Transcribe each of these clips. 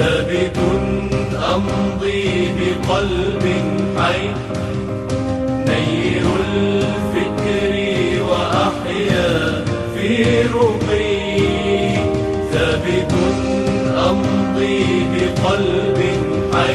ثابت أمضي بقلب حي نير الفكر وأحيا في رقي ثابت أمضي بقلب حي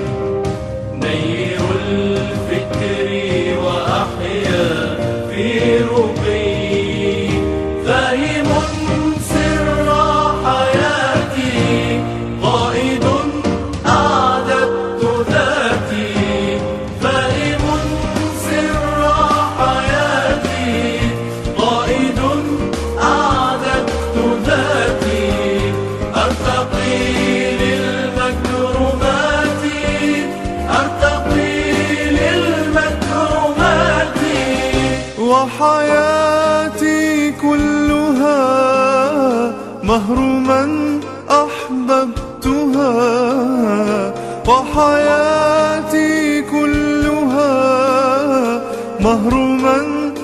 نير الفكر وأحيا في رقي فاهم سر حياتي قائد أعددت ذاتي فاهم سر حياتي قائد أعددت ذاتي أرتقي للمكرمات أرتقي للمكرمات وحياتي كلها مهر من أحببتها وحياتي كلها مهر من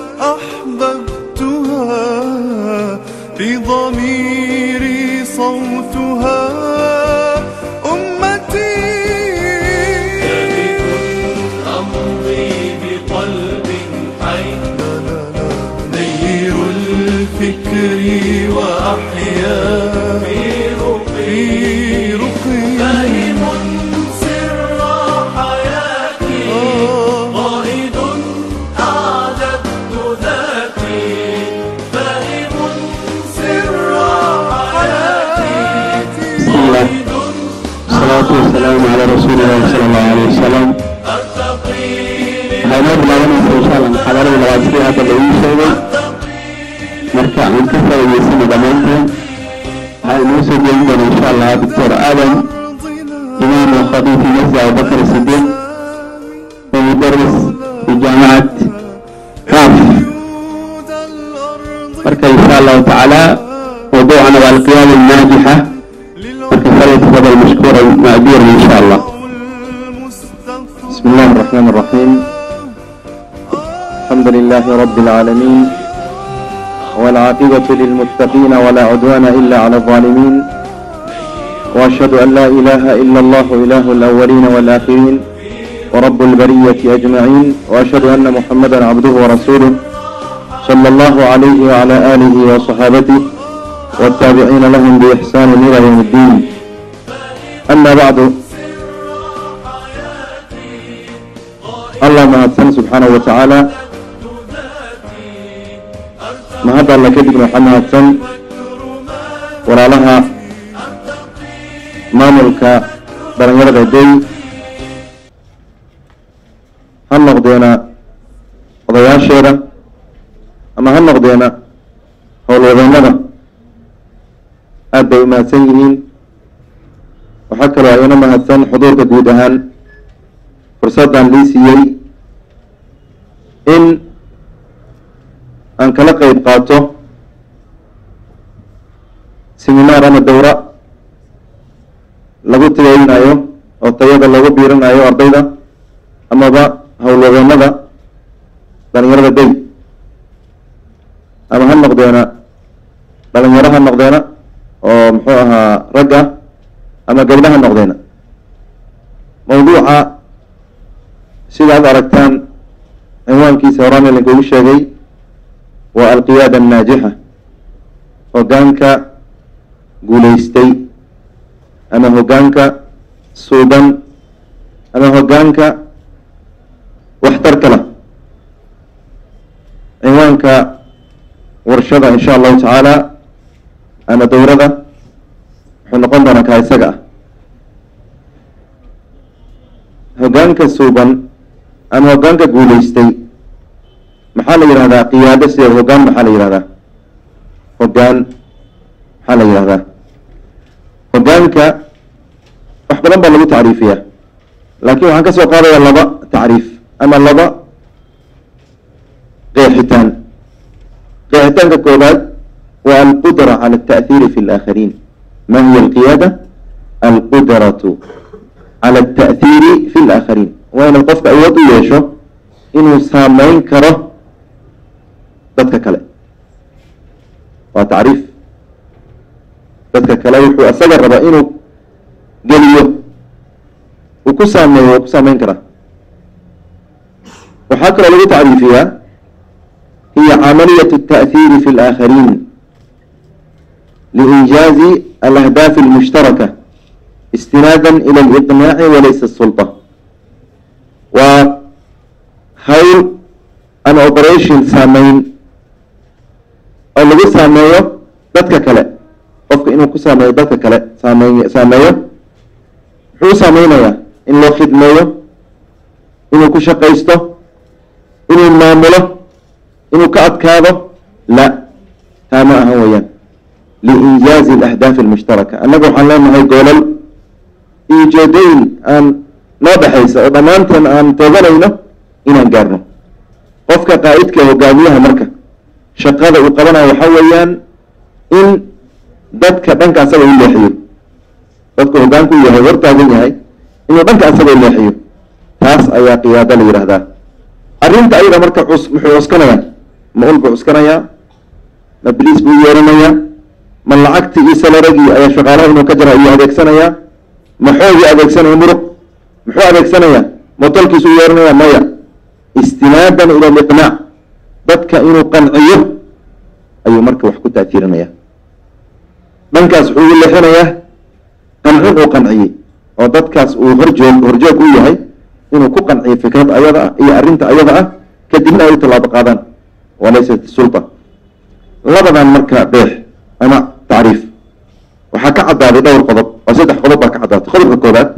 أحببتها في ضميري صوتها أمتي أمضي بقلب حي نير الفكر وأحيا في رقي رقي فاهم سر حياتي قائد أعددت ذاتي فاهم سر حياتي قائد الصلاة والسلام على رسول الله صلى الله عليه وسلم أرتقي waxay noo bilaabanaysaa insha allah muxaadarada labaad sidii hadda lagu sheegay marka aan ka faa'iidaysana dhammaanteen waxaa inoo soo jeedin doona insha allah doctor aadam imaam وخطيب في مسجد أبو بكر الصديق ومدرس في جامعة كاف marka insha allahu tacaala موضوعنا هو القيادة الناجحة marka فليتفضل مشكورا مأجورا إن شاء الله بسم الله الرحمن الرحيم الحمد لله رب العالمين والعاقبة للمتقين ولا عدوان إلا على الظالمين وأشهد أن لا إله إلا الله إله الأولين والآخرين ورب البرية أجمعين وأشهد أن محمدا عبده ورسوله صلى الله عليه وعلى آله وصحابته والتابعين لهم بإحسان إلى يوم الدين أما بعد الله mahadsan subxaanahu wa tacaala mahadda alla kadibna waxaa mahadsan walaalaha maamulka dhalinyarada day ha noqdeena odayaasheeda ama ha noqdeena howlwadeennada aad bay u mahadsan yihiin waxaa kaloo ayana mahadsan xuduurka guud ahaan fursaddan lii siiyey in aan kala qeyb qaato seminaar ama dowra lagu tageynayo oo tayada lagu biirinayo ardayda amaba howlwadeennada dhalinyarada day ama ha noqdeena dhalinyaro ha noqdeena oo muxuu ahaa ragga ama gabdha ha noqdeena mawduuca sida ad aragtaan cinwaankiisa horaan ilinkugu sheegay waa alqiyaada annaajixa hoggaanka guulaystay ama hoggaanka suuban ama hoggaanka waxtarka lah cinwaanka warshada insha allahu tacaala ama dowrada wuxuu noqon doonaa kaa isaga ah hoggaanka suuban ama hoggaanka guulaystay maxaa la yidhahdaa qiyaado sideed hoggaan maxaa la yidhahdaa hoggaan maxaa la yidhahdaa hoggaanka wax badan baa lagu tacriifiyaa laakiin waxaan ka soo qaadaya laba tacriif ama laba qeexitaan qeexitaanka koobaad waa alqudra cala alta'hiiri fi alaakhariin ma hiya alqiyaada alqudratu cala alta'hiiri fi alaakhariin waa inaad qofka awood u yeesho inuu saameyn karo dadka kale waa tacriif dadka kale wuxuu isaga rabaa inuu geliyo uu ku saameeyo waa ku saameyn karaa waxaa kaloo lagu tacriifiyaa hiya camaliyat التأثير في الآخرين لإنجاز الأهداف المشتركة استنادا إلى الإقناع وليس السلطة وهول an operation saameyn oo lagu saameeyo dadka kale qofka inuu ku saameeyo dadka kale saamey saameeyo muxuu u saameynayaa in loo khidmeeyo inuu ku shaqaysto inuu maamulo inuu ka adkaado la taa ma ahan weeyaan liinjaazi alahdaaf almushtaraka annaga waxaan leenahay goolal iyo ujeedooyin aan noo dhexaysa oo dhammaanteen aan tooganayno inaan gaarno qofka qaa'idka hogaamiyaha marka shaqada uu qabanayo waxaa weeyaan in dadka dhanka asaga u leexiyo dadku hogaanku yahay hortaagan yahay inuu dhanka asaga u leexiyo taas ayaa qiyaado la yidhaahdaa arrinta ayada marka cus muxuu cuskanayaa ma ul buu cuskanayaa ma bliis buu yeeranayaa ma lacagtii iyo salaragii ayaa shaqaalaha inuu ka jara iyo adeegsanayaa ma xoogii adeegsanaya muruq muxuu adeegsanayaa ma tolkiisu u yeeranaya maya istinaadan ila aliqnaac dadka inuu qanciyo ayuu marka wax ku taatiirinaya dhankaas wuxuu u leexinayaa qancin uu qanciyey oo dadkaas uu horjoog horjoog u yahay inuu ku qanciyo fikrad ayada ah iyo arrinta ayada ah kadibna ay u tallaabo qaadaan walaysat sulta labadan marka beex ama tacriif waxaa ka caddaaday dhowr qodob oo saddex qodob baa ka caddaatay qodobka koobaad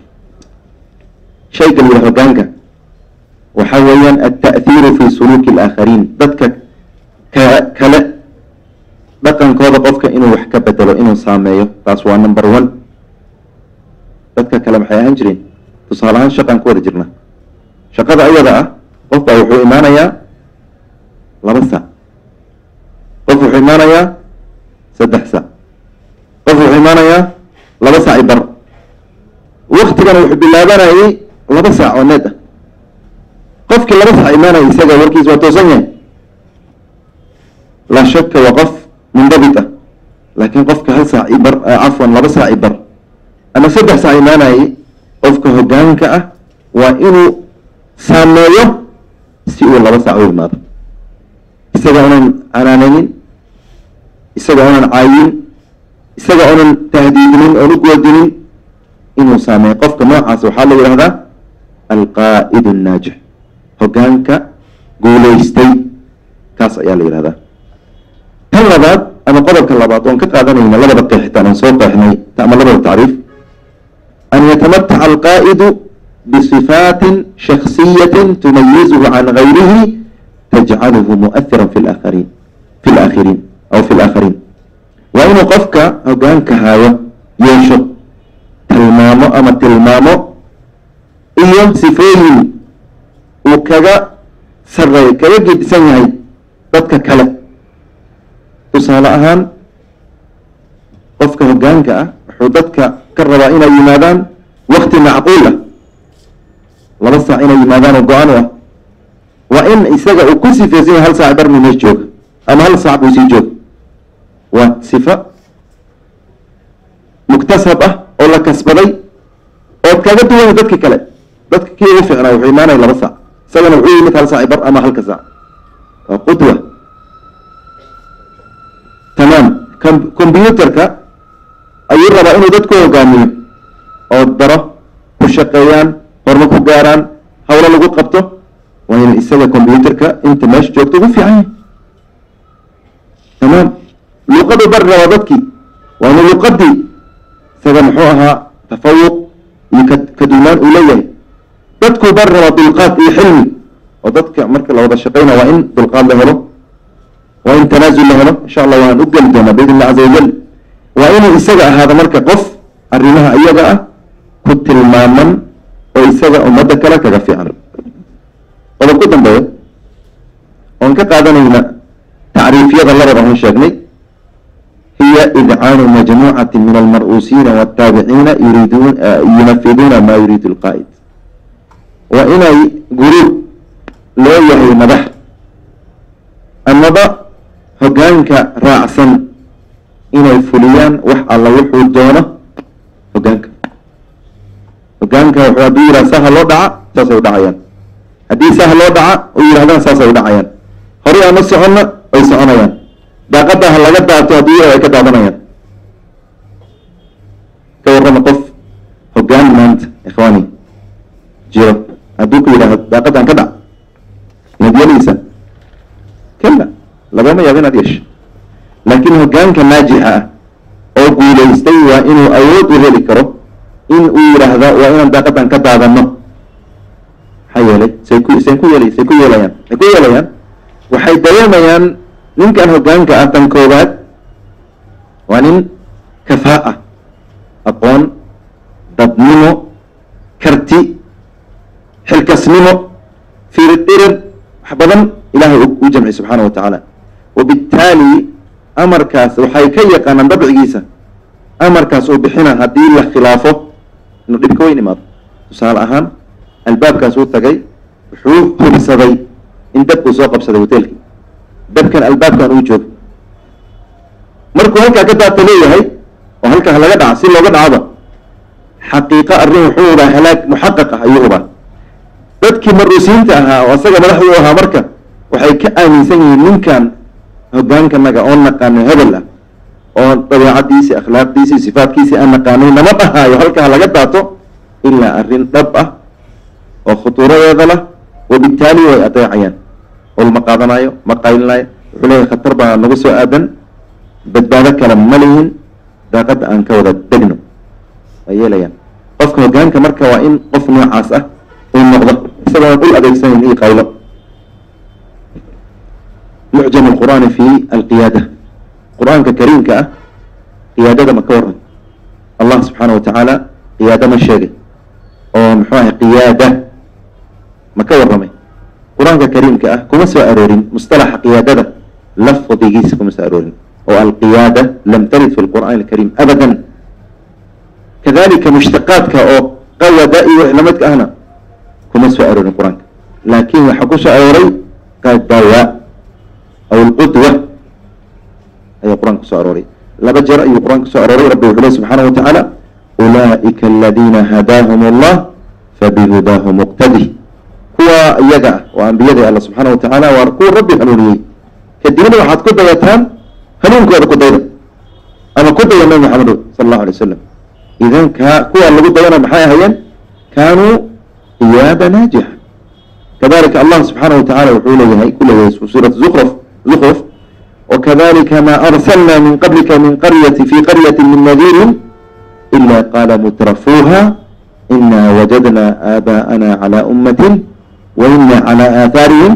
shayga la yidhaha hogaanka waxaa weeyaan alta'hiiru fi suluuki alaakhariin dadka ka kale dhaqankooda qofka inuu wax ka bedelo inuu saameeyo taas waa number one dadka kale maxay ahaan jireen tusaale ahaan shaqaan ku wada jirna shaqada ayada ah qof baa wuxuu imaanayaa laba saac qof wuxuu imaanayaa saddex saac qof wuxuu imaanayaa laba saac i bar waktigana wuxuu bilaabanayay laba saac oo need ah qofkii laba saac imaanaya isaga warkiis waa toosan yahay laa shaka waa qof mundabit ah laakiin qofka hal saac i bar cafwan laba saac i bar ama saddex saac imaanayay qofka hogaanka ah waa inuu saameeyo si uu laba saac u imaado isaga unan canaananin isaga unan caayin isaga unan tahdiidinin oon u goodinin inuu saameeyo qofka noocaas waxaa la yidhahdaa alqaa'id annaajix hogaanka guulaystay kaas ayaa la yidhahdaa tan labaad ama qodobka labaad oon ka qaadanayna labada qeexitaan aan soo qeexnay ama labada tacriif an yatamataca alqaa'idu bisifaatin shaksiyatin tumayizuhu can gayrihi tajcaluhu mu'ahiran fi laakhariin fi laakhiriin aw fi laakhariin waa inuu qofka hogaanka haayo yeesho tilmaamo ama tilmaamo iyo sifooyin uu kaga sareey kaga gedisan yahay dadka kale tusaale ahaan qofka hogaanka ah wuxuu dadka ka rabaa inay yimaadaan wakti macquul ah laba saac inay yimaadaan oo go-aan u ah waa in isaga uu ku sifeysan yahay hal saac barmi mees jooga ama hal saac buu sii jooga waa sifa muktasab ah oo la kasbaday ood kaga duwanya dadki kale dadka kii ugu fiicnaa wuxuu imaanaya laba saac isagana wuxuu yimid hal saac bar ama halka saac waa qudwa tamaam combyuterka ayuu rabaa inuu dadku hogaamiyo oo daro ku shaqeeyaan horma ku gaaraan hawlo lagu qabto waa inuu isaga combyuterka inta meesha joogto ugu fiican yahay tamaam luqadu bari rabaa dadkii waa inuu luqadii isaga muxuu ahaa tafawuq iyo ka kaduunaan uu leeyahay dadkuu bari rabaa dulqaad iyo xilmi oo dadka marka la wada shaqeyna waa in dulqaad la helo waa in tanaasul la helo insha allah waan u geli doonaa biidn illah caza wajal waa inuu isaga ahaado marka qof arrimaha iyaga ah ku tilmaaman oo isaga ummadda kale kaga fiican qodob ku dambeeya oon ka qaadanayna tacriifyada labada aan sheegnay hiya idcaanu majmuucati min almar'uusiina wاtaabiciina yuriiduun yunafiduuna ma yuriidu lqaa'id waa inay guruub loo yahay madax amaba hogaanka raacsan inay fuliyaan wax alla wuxuu doono hogaanka hogaanka wuxuu hadduu yidhaha saha loo dhaca saasay u dhacayaan haddii saha loo dhaca u yidhahdaan saasay u dhacayaan horey aan u soconna way soconayaan daaqadda ha laga daato hadduu yidhahdo ay ka daadanayaan ka warrama qof hogaan maanta ikhwaani jiro hadduu ku yidhahdo daaqaddan ka dhac inaad yeelaysa kala lagama yaabo inaad yeesho laakiin hogaanka naajixa ah oo guulaystay waa inuu awood u heli karo in uu yidhaahda waa inaan daaqadan ka daadano maxaa yeelay say ku say ku yeelay say ku yeelayaan say ku yeelayaan waxay dareemayaan ninkan hogaanka ah tan koowaad waa nin kafaa aqoon dadnimo karti xilkasnimo firidhirir wax badan ilahay u jamciy subxaana wa tacaala wabittaali amarkaas waxay ka yaqaanaan dabcigiisa amarkaas uu bixina haddii la khilaafo inuu dhib ka weyn imaado tusaale ahaan albaabkaas uu tagay wuxuu hubsaday in dabkuu soo qabsaday hoteelkii dabkan albaabkan uu joogo markuu halkaa ka daata leeyahay oo halkaa laga dhaca si looga dhacaba xaqiiqo arrin wuxuu hubaa halaag muxaqaq ah ayuu hubaa dadkii maruusiinta ahaa oo asaga madaxdu u ahaa marka waxay ka aaminsan yihiin ninkan hogaankanaga oo naqaano hebel ah oo dabeecadiisi akhlaaqdiisi sifaatkiisi aan naqaanay nama dhahaayo halkaa laga daato ilaa arrin dhab ah oo khutuuradeeda lah wabittaali way adeecayaan ol ma qaadanayo ma qaylinaayo wuxuu leeyahay khatar baa nagu soo aadan badbaado kale ma lihin daaqadda aan ka wada degno way yeelayaan qofka hogaanka marka waa in qof noocaas ah uu noqdo isagoona dhul adeegsanayn io qaylo mucjam alqur'aani fi alqiyaada qur-aanka kariimka ah qiyaadada ma ka waran allah subxaana wa tacaala qiyaado ma sheegay oo muxuu ahay qiyaada ma ka warramay qur-aanka kariimka ah kuma soo aroorin mustalaxa qiyaadada lafdigiisa kuma soo aroorin oo alqiyaada lam tarid fi lqur'aan alkariim abadan kadalika mushtaqaadka oo qawada iyo wix lamidka ahna kuma soo aroorin qur-aanka laakin waxaa ku soo arooray qadawa aw alqudwa ayaa qur-aanka kusoo arooray laba jeer ayuu qur-aanka kusoo arooray rabbi wuxuu ley subxaana wa tacaala ulaa'ika aladiina hadaahum allah fabihudaahu muqtadi kuwa iyaga ah oo ambiyada alla subxaana wa tacaala waa kuwa rabbi hanuuniyey kadibna waxaad ku dayataan hanuunkooda ku dayda ama ku daya nabi maxamedo sala allahu alay wasalam idan ka kuwa lagu dayana maxay ahayeen kaanuu qiyaada naajixa kadalika allah subxaana wa tacala wuxuu leeyahay ku leeyahay suurat zukruf zukruf وكذلك ما أرسلنا من قبلك من قرية في قرية من نذير إلا قال مترفوها إنا وجدنا آباءنا على أمة وإنا على آثارهم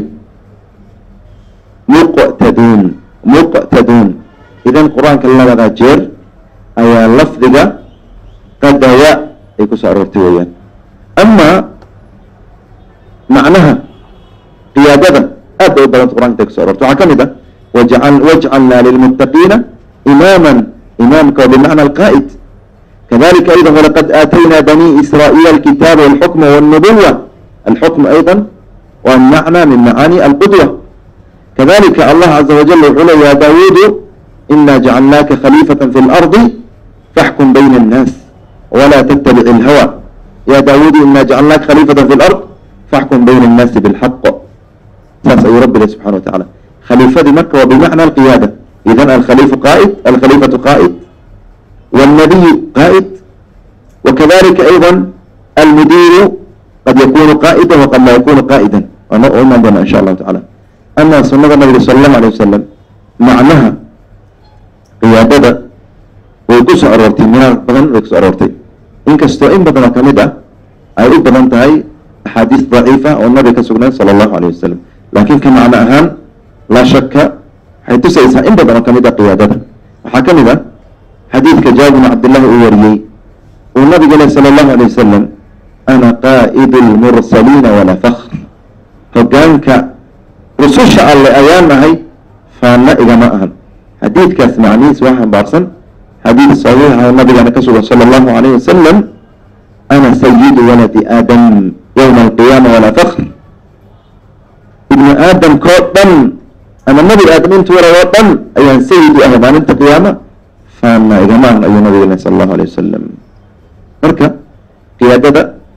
مقتدون مقتدون إذا القرآن كلا هذا جير أي لفظك قد دواء يكون سأرورتي ويان أما معناها قيادة أبدا بلد القرآن تكسر أرورتي وعكمدة واجعل واجعلنا للمتقين إماما إمامك بمعنى القائد كذلك أيضا ولقد آتينا بني إسرائيل الكتاب والحكم والنبوة الحكم أيضا والمعنى من معاني القدوة كذلك الله عز وجل يقول يا داود إنا جعلناك خليفة في الأرض فاحكم بين الناس ولا تتبع الهوى يا داود إنا جعلناك خليفة في الأرض فاحكم بين الناس بالحق ساسا رب سبحانه وتعالى خليفة مكة وبمعنى القيادة إذا الخليفة قائد الخليفة قائد والنبي قائد وكذلك أيضا المدير قد يكون قائدا وقد لا يكون قائدا ونؤمن عندنا إن شاء الله تعالى أما سنة النبي صلى الله عليه وسلم معناها قيادة ويكس أرورتي من بدن ويكس أرورتي إن كستو إن بدن كمدة أي بدن تهي أحاديث ضعيفة والنبي كسبنا صلى الله عليه وسلم لكن كمعنى أهم laa shaka waxay tusaysaa in badan oo ka mid a qiyaadada waxaa ka mid a xadiidka jaabir bn cabdillahi uu wariyey uu nabiga leh sala allahu alay wasalam ana qaa'idu lmursaliina walaa fakr hogaanka rususha alle ayaan nahay faanna igama ahan xadiidkaas macnihiis waa xambaarsan xadiid saxiixa oo nabigana ka sugan sala allahu alayh wasalam ana sayidu waladi aadam yowma alqiyaama walaa fakr ibnu aadamkoo dhan ama nabi aadam intu wara oo dhan ayaan sayid u ahay maalinta qiyaama faana igama ahan ayuu nabiga leh sala allahu alay wasalam marka qiyaadada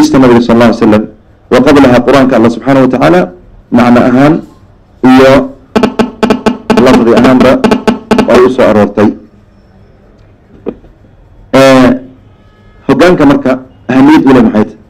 axaadiista nabiga sal alla ly slam wa qablaha qur-aanka alla subxaana wa tacaala macno ahaan iyo lafdi ahaanba ay u soo aroortay hogaanka marka ahamiyad ule maxay ta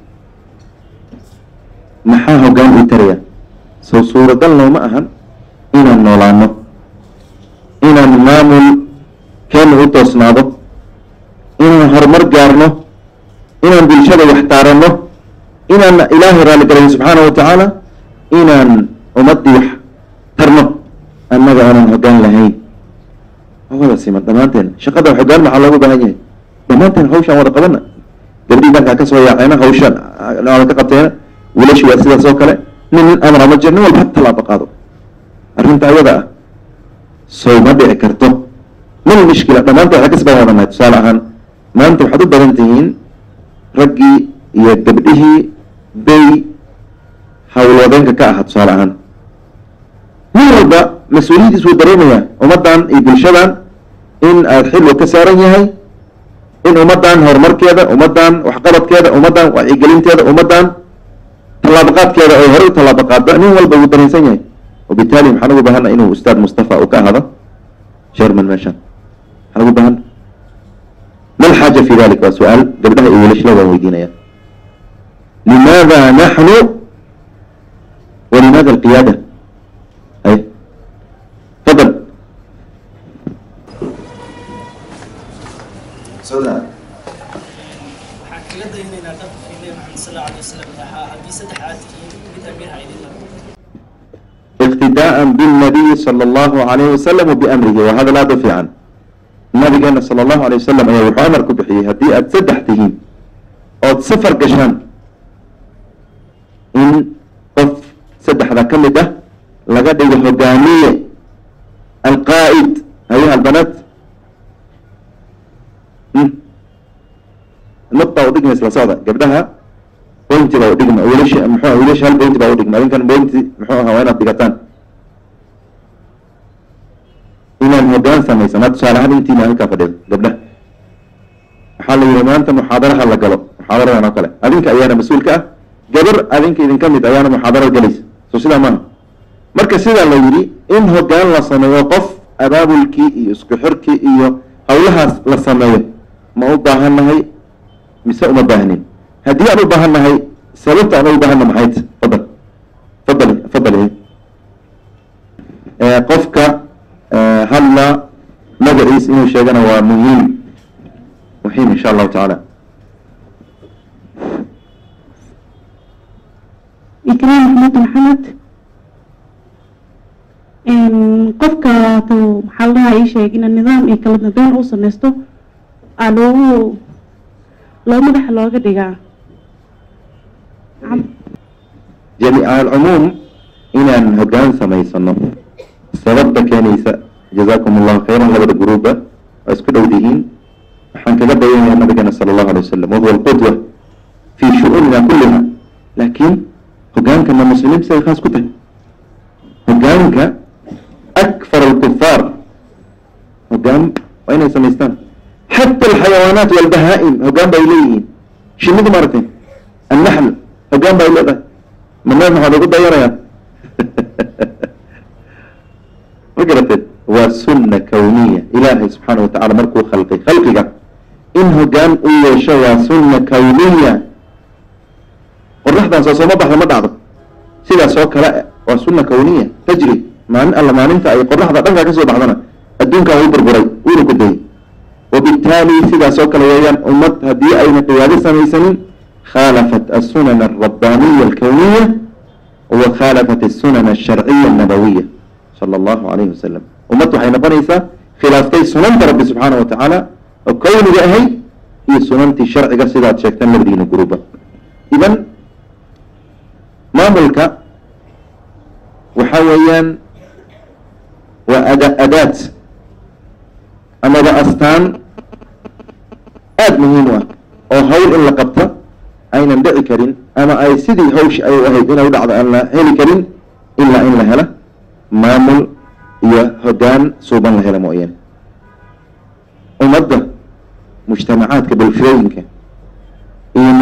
maxaa hogaan ii taraya sow suuragal nooma ahan inaan noolaano inaan maamul keena u toosnaado inaan horumar gaarno inaan bulshada wax taaranno inaan ilaahay raalligalayn subxaana wa tacaala inaan ummaddii wax tarno annaga aanan hogaan lahayn wada siman dhammaanteen shaqada hogaan maxaa loogu baahan yahay dhammaanteen hawshaan wada qabana gabdhii markaa kasoo yaaceena hawshaan wada ka qabteena wilashi waa sidaas oo kale nin nin amra ma jir nin walba ha tallaabo qaado arrinta ayada ah sow ma dhici karto mal mishkila dhammaanteen waxay kasbaan wadanahay tusaale ahaan maanta waxaad u badan tihiin raggii iyo gabdhihii bay hawlwadeenka ka ahaa tusaale ahaan nin walba mas-uuliyadiis wuu dareemayaa ummaddan iyo bulshadan in aada xilwa ka saaran yahay in ummaddan horumarkeeda ummaddan waxqabadkeeda ummaddan wacyigelinteeda ummaddan tallaabaqaadkeeda ay horey u tallaabaqaadda nin walba wuu dareensan yahay wabitaali maxaa lagu bahana inuu ustaad mustafa uu ka ahado sherman meeshan maxaa lagu bahana ma alxaaja fi dalik waa su-aal gabdhaha iyo wilashla waan weydiinaya limaada naxnu walimaada alqiyaada ay fadal waxaan kaga daynaynaa dhaqankii nebi maxamed sal alla alay wasalam ahaa haddii saddex aad tihiin mid amiir ha idin lago اقتداء بالنبي صلى الله عليه وسلم وبأمره وهذا لا ضفي عنه nabigeena sala allahu alay wasalam ayaa wuxuu amar ku bixiyey haddii aada saddex tihiin ood safar gashaan in qof saddexda ka mid ah laga dhigo hogaamiye alqaa'id ayuha albanaat nuqta udhigma isla socda gabdhaha pointi baa udhigma wiilasha muxuu wiilasha hal pointi baa udhigma adinkan pointi muxuu ahaa waa inaad dhigataan inaan hogaan samaysan ha tusaale ahaan intiina halkaa fadhido gabdhaha waxaa la yihi maanta muxaadaraha la galo muxaadaradan oo kale adinka ayaana mas-uulka ah gabar adinka idinka mid ayaana muxaadara galaysa so sidaa maaha marka sidaa la yidhi in hogaan la sameeyo qof abaabulkii iyo isku xirkii iyo hawlahaas la sameeyo ma u baahannahay mise uma baahnin haddii aan u baahannahay sababta aan u baahanna maxay ta fadal fadali fadali qofka hadla magaciis inuu sheegana waa muhiim muhiim insha allahu tacaala ikraam maxamed maxamed qofka tuu maxaa la dhahaa ii sheeg ina nidaam iyo kala dambeyn uu sameysto aa loogu loo madaxa looga dhigaa jamiica alcumuum inaan hogaan samaysano sababta keenaysa jazakum allahu khayran labada guruuba waa isku dhow dihiin waxaan kaga dayanaya nabigeena sala allahu alay wasalam wahuwa alqudwa fi shu-uunina kulliha laakiin hogaankana muslimiin siday khaas ku tahay hogaanka akfar alkufaar hogaan waa inay samaystaan xata alxayawaanaat walbahaa-im hogaan ba ay leeyihiin shinidu maaragtay annaxl hogaan ba ay leedahay manaad maxaad ugu dayanayaan ma garateed waa sunna kawniya ilaahay subxaana wa tacala markuu khalqay khalqiga in hogaan u yeesho waa sunna kawniya qoraxdan soo sooma baxda ma dhacdo sidaas oo kale waa sunna kawniya tajri maalin alla maalinta ay qoraxda dhankaa kasoo baxdana adduunkaa wuu burburay wuuna ku dayay wabittaali sidaas oo kale weeyaan ummad haddii ayna qiyaado samaysanin khaalafat asunan alrabbaaniya alkawniya wa khaalafat asunan alsharciya annabawiya sala allahu alayhi wasalam ummad waxay noqonaysaa khilaaftay sunanta rabbi subxaana wa tacaala oo kawniga ahayd iyo sunantii sharciga sidaad sheegtaan labadiina guruba idan maamulka waxa weeyaan waa ada adaad amaba astaan aada muhiim u ah oo hawl in la qabta aynan dhici karin ama ay sidii hawsh ay ahayd inay u dhacdo aan la heli karin ilaa in la hela maamul iyo hogaan suuban la hela mooyaane ummadda mujtamacaadka bulshooyinka iyo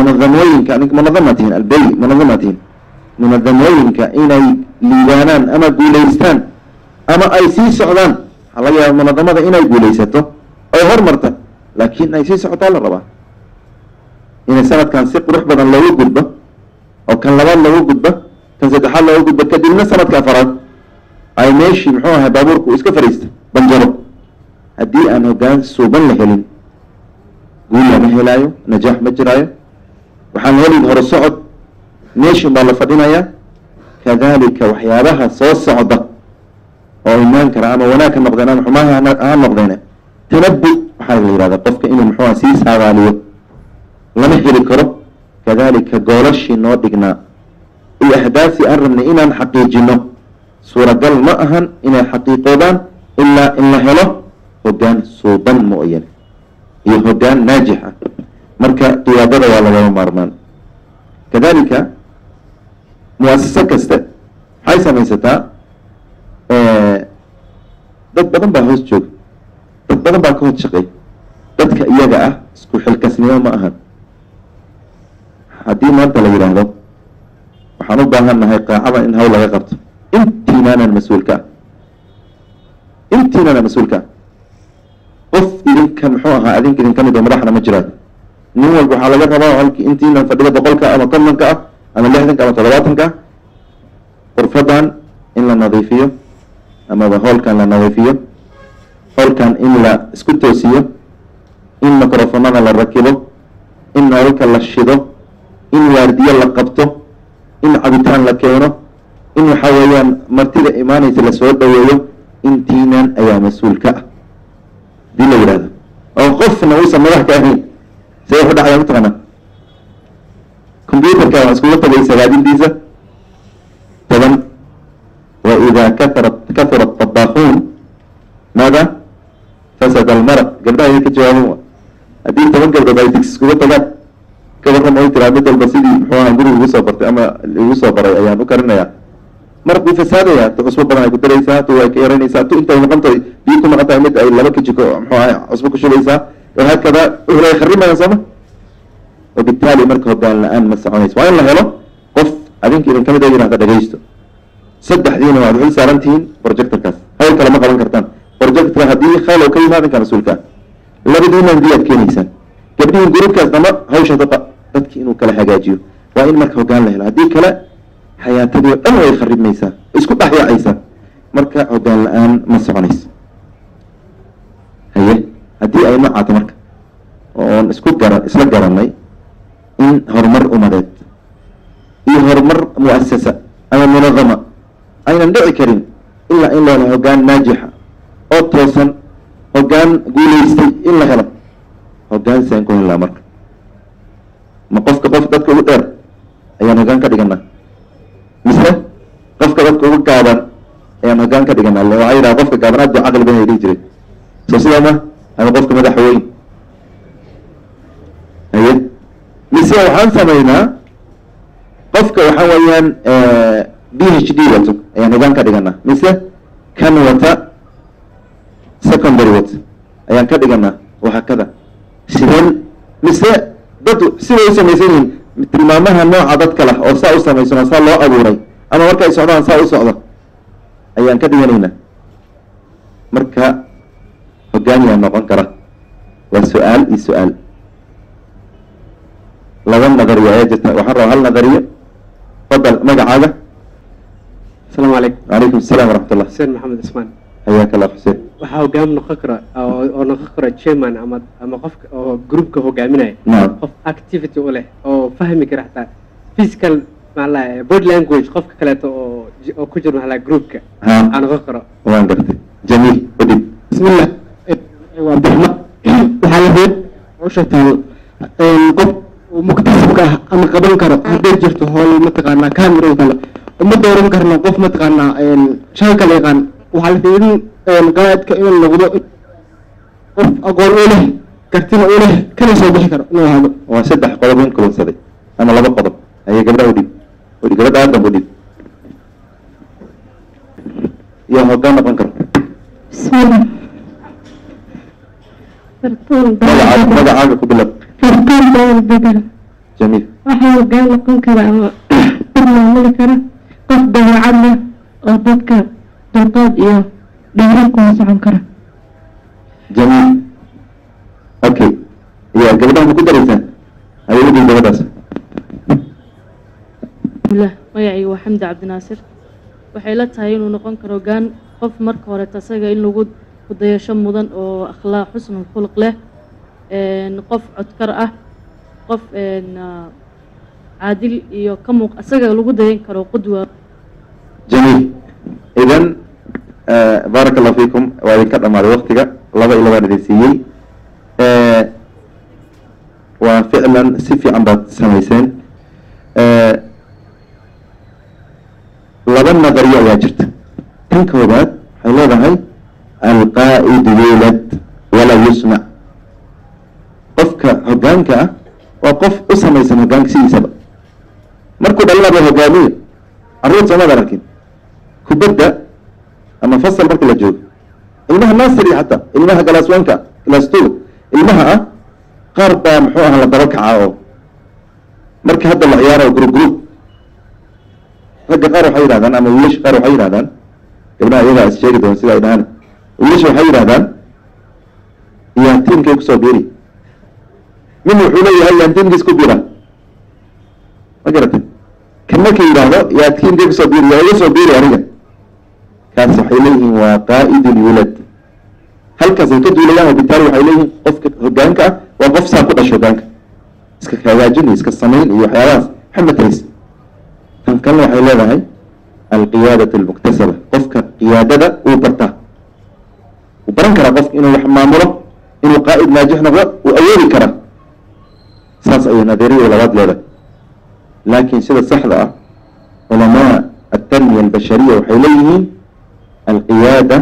munadamooyinka ninka munadama tihiin albey munadama tihiin munadamooyinka inay liibaanaan ama guulaystaan ama ay sii socdaan waxaa laga yaaba munadamada inay guulaysato oy hormarta laakiin ay sii socotaa la rabaa inay sanadkan si qurux badan loogu gudbo oo kan labaad loogu gudbo kan saddexaad loogu gudbo kadibna sanadka afaraad ay meeshii muxuu ahay baabuurku uu iska fariista banjaro haddii aan hoggaan suuban la helin guul lama helaayo najaax ma jiraayo waxaan helin hore socod meeshin baa la fadhinayaa kadalika waxyaabaha soo socda oo imaan kara ama wanaag ka noqdeen ama xumaha ha noqdeen tanabu waxaa la yihahda qofka inuu muxuuha sii saadaaliyo lama heli karo kadalika goolashii noo dhignaa iyo ahdaaftii aan rabnay inaan xaqiijino suuragal ma ahan inay xaqiiqoodaan ilaa in la helo hoggaan suuban mooyane iyo hoggaan naajix ah marka qiyaadada waa lagama maarmaan kadalika muasaso kaste waxay samaysataa dad badan baa hoos jooga dad badan baa ka hod shaqeey dadka iyaga ah isku xilkasnimo ma ahan haddii maanta la yidhaahdo waxaan u baahan nahay qaacada in hawl laga qabto intiinaanaan mas-uulka ah intiinaanaan mas-uulka ah qof idinka muxuu ahaa adinka idin ka mid oo madaxna ma jiraan nin walba waxaa laga rabaa halkii intiinan fadhida boqolka ama kontonka ah ama lixdanka ama toddobaatanka ah qurfadan in la nadiifiyo amaba hoolkan la nadiifiyo hoolkan in la isku toosiyo in microfonada la rakibo in nololka la shido in waardiyo la qabto in cabitaan la keeno in waxa weeyaan martida imaanaysa lasoo dhaweeyo intiinan ayaa mas-uul ka ah hadii la yidhahdo oo qofna uusan madax ka ahayn see wuxu dhacaya mataqaana combyuterka waa iskula tagay sagaadintiisa toban wa idaa kaara kahura طabaaquun maada fasada almaraq gabdhaha ay ka jawaaban wa haddii toban gabdhood ay digsi iskuga tagaan kawarram oy tiraa mid walba sidii muxuu aha guriga igu soo bartay ama igu soo baray ayaan u karinayaa maraq wuu fasaadaya tu cusbo badan ay ku daraysaa tu way ka yaranaysaa tu intay maqantahay biyo ku maqan tahay mid ay laba kajiko muxuu ahay cusbo ku shubaysaa wahaakada ulay kharimayaan sooma wabitaali marka hoggaan la-aan ma soconayso waa in la helo qof adinka idin kamid a yihahda dhagaysto saddexdiina waad xil saaran tihiin projectorkaas hawl kale ma qaban kartaan projector haddii khayl oo ka yimaad inkaa mas-uulka ah labadiina diyaad keenaysaan gabdhihin gruubkaas dama hawsha daqa dadki inuu kala hagaajiyo waa in marka hoggaan la helo haddii kale xayaatadii o dhan way kharibmaysaa isku dhexyaacaysaa marka hoggaan la-aan ma soconayso haye haddii ay noocaato marka oon isku gara isla garanay in horumar umadeed iyo horumar muasasa ama munadama aynan dhici karin ilaa in la helo hoggaan naajixa oo toosan hoggaan guulaystay in la helo hoggaan saan ku helnaa marka ma qofka qof dadka ugu dheer ayaan hoggaan ka dhiganaa mise qofka dadka ugu gaaban ayaan hoggaan ka dhiganaa le waxaa yidhaha qofka gaaban aad ba caqli badan ay dhihi jireen soo sidaa ma ama qofka madaxa weyn haye mise waxaan samaynaa qofka waxa weeyaan b h d wato ayaan hoggaan ka dhiganaa mise kan wata secondary wato ayaan ka dhiganaa wahaakada sideen mise dad siday u samaysan yihiin tilmaamaha nooca dadka lah oo saa u samaysan oo saa loo abuuray ama marka ay socdaan saa u socdo ayaan ka dhiganaynaa marka hoggaaniyaa noqon kara waa su-aal iyo su-aal laba nadariyo ayaa jirta waxaan rabaa hal nadariyo fadal magacaaga asalaamu calaykum calaykum asalaam waraxmat ullah xuseen maxamed ismaan xayaaka allah xuseen waxaa hogaam noqon kara oo oo noqon kara chairman ama ama qofka oo groupka hogaaminaya nacam qof activity u leh oo fahmi kara xataa physical maala body language qofka kaleeto oo j- oo ku jiro maala groupka ha aa noqon karo waan gartay jamiil udhib bismillah waa abdiraxmaan waxaa la reeb hawsha taalo qof uu muktasibka ah ama qaban karo hadday jirto howl mataqaanaa camera oo kale uma dooran karno qof mataqaanaa shaqo kala yaqaan waxaa la fiirin qaadka inuu noqdo qof aqoon u leh kartina u leh kana soo bixi karo inuu ahaado waa saddex qodob in kulansaday ama laba qodob ayay gabdhaha udhib udhib gabadha aadam udhib iyo hoggaan noqon karo bismillah fartuun magaca magacaaga ku bilab fartuun dawal bedel jamiil waxaa hogaan noqon kara ama dad maamuli kara qof dabeecad leh oo dadka dulqaad iyo dhiiran kuma socon kara jamiil okay ya gabadhaha ma ku daraysaa adeegadii gabadhaas lah magacayga waa xamdi cabdinaasir waxay la tahay inuu noqon karo hogaan qof marka horeeta isaga in lagu kudayasho mudan oo akhlaaq xusnul khuluq leh een, qof codkar ah qof een, ah, caadil iyo ka muuq isaga lagu dayan karo qudwa jamiil idan baaraka allahu fiikum waa idinka dhamaaday waktiga laba iyo labaan idin siiyey waa ficlan si fiican baad samayseen laba nadariyo ayaa jirta tan koobaad waxay leedahay alqaa'idu yuulad walaa yusmac qofka hoggaanka ah waa qof u samaysan hoggaanka sidiisaba markuu dhalinaba hogaamiyo carruur soomaad arkin kubadda ama fasal marka la joogo ilmaha nasiri xataa ilmaha galaas wanka galaas two ilmaha ah qaar baa muxuu aha la daba kacaa oo marka hadda la ciyaaro group group ragga qaar waxay yidhahdaan ama wiilasha qaar waxay yidhahdaan gabdhaha iyagaa is sheegi doon sida ay dhahaan wiilasha waxay yidhahdaan yaa tiimkay kusoo biiri min wuxuu leeyahay yaan tiimkiis ku biira ma garatay kan markay yidhaahdo yaa tiimkay kusoo biiri yaa iga soo biiri aniga kaas waxay leeyihiin waa qaa'id lwulad halkaasay ka duulayaan wabitaali waxay leeyihiin qofka hogaanka ah waa qof saa ku dhasho hogaanka iska hagaajin iyo iska samayn iyo waxyaabahaas xamatays tan kalena waxay leedahay alqiyaadat almuktasaba qofka qiyaadada uu bartaa wuu baran karaa qofka inuu wax maamulo inuu qaa'id naajix noqdo uu awoodi karaa saas ayay nadariya labaad leedahay laakiin sida saxda ah culamaa التنمية البشرية waxay leeyihiin القيادة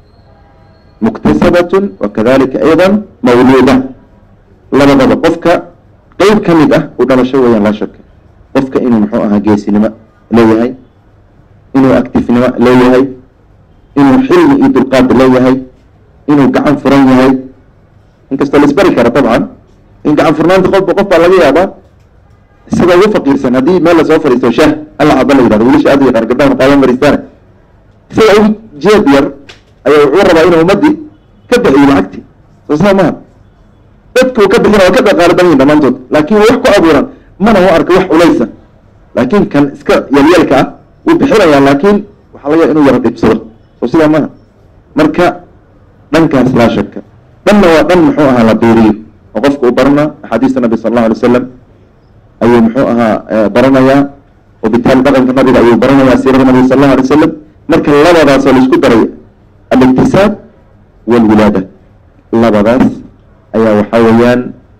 مكتسبة وكذلك أيضا مولودة labadaba qofka qeyb ka mid ah u dhalasho weeyaan laa shaka qofka inuu muxuu ahaa geesinimo leeyahay inuu actifnimo leeyahay inuu xilmi iyo dulqaad leeyahay inuu gacan furan yahay inkastoo la isbari kara dabcan in gacan furnaanta qofba qof baa laga yaabaa isagoo ugu faqiirsan haddii meel lasoo fadhiisto shah alla caba la yidhahdo wiilasha aad u yaqaan gabdhaha maqaaban fadhiistaana isagoo ugu jeeb yar ayaa wuxuu rabaa inuu ummadii ka bixiyo lacagti soo saa maha dadku ka bixina waa ka dhaqaalo badan yihin dhammaantood laakiin wax ku abuuran mana u arka wax culaysa laakiin kan iska yalyalka ah wuu bixinayaa laakiin waxaa laga yaaba inuu yaro dhibsado soo sidaa maha marka dhankaas laa shaka dhanna waa dhan muxuu ahaa la biiriyo oo qofka uu barana axaadiista nabi sala allahu alay wasalam ayuu muxuu ahaa baranayaa wabitaali dhaqanka nabiga ayuu baranayaa siirada nabiga sal allahu alay wasalam marka labadaasoo laisku daray aliktisaab walwilaada labadaas ayaa waxaa weeyaan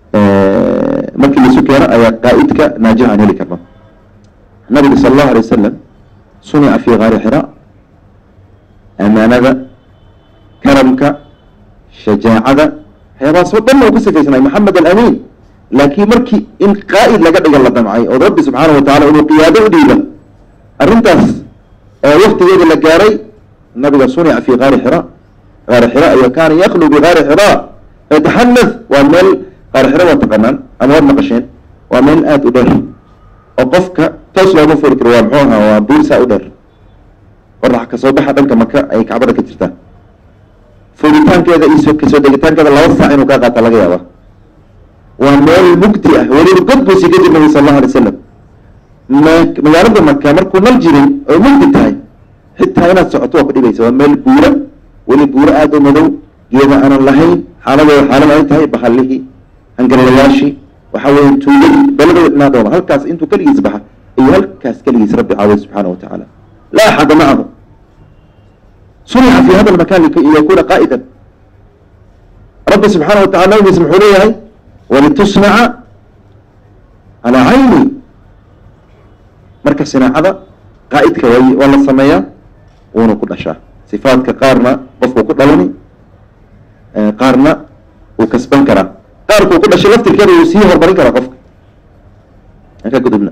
markii laisu keeno ayaa qaa'idka naajix aan heli karno nabiga sala allahu alay wasalam sunica fi gaari xira amaanada karamka shajaacada waxyaabahaas oo dhan uu ku sifaysanay maxamed alamin laakiin markii in qaa'id laga dhiga la damcay oo rabbi subxaana wa tacala inuu qiyaado u dhiiba arrintaas waktigeeda la gaaray nabiga sunica fi gaari xira gaari xira ayo kaana yaklu bigaari xira yataxanath waa meel gaari xira waa taqanaan ama waad maqasheen waa meel aada u dheer oo qofka toos looma furi karo waa muxuu ahaa waa buursaa u dheer qorax kasoo baxa dhanka maka ay kacbada ka jirtaan furitaankeeda iyo kasoo degitaankeeda laba saac inuu kaa qaata laga yaaba waa meel mugdi ah weliba god buu sii ka jir nabi sal allahu alay wasalam ma magaalada maka markuu nal jiray oo mugdi tahay xitaa inaad socoto waa ku dhibaysa waa meel buura weli buuro aada u madow geeda aanan lahayn xaaladooda xaalad ay tahay bahallihii hangalayaashii waxaa weeye tuugadii beladooda dhinaadooda halkaas intuu keligiis baxa iyo halkaas keligiis rabbi caawiya subxaana wa tacaala laa axada macahu sunica fi hada lmakan liyakuna qaa'idan rabbi subxaana wa tacala nabigiis muxuu leeyahay walitusnaca calaa cayni marka sinaacada qaa'idka way waa la sameeyaa wuuna ku dhashaa sifaadka qaarna qofku ku dhalani qaarna wuu kasban karaa qaarkuu ku dhashay laftirkeeda wuu sii horumarin karaa qofka aan ka gudubna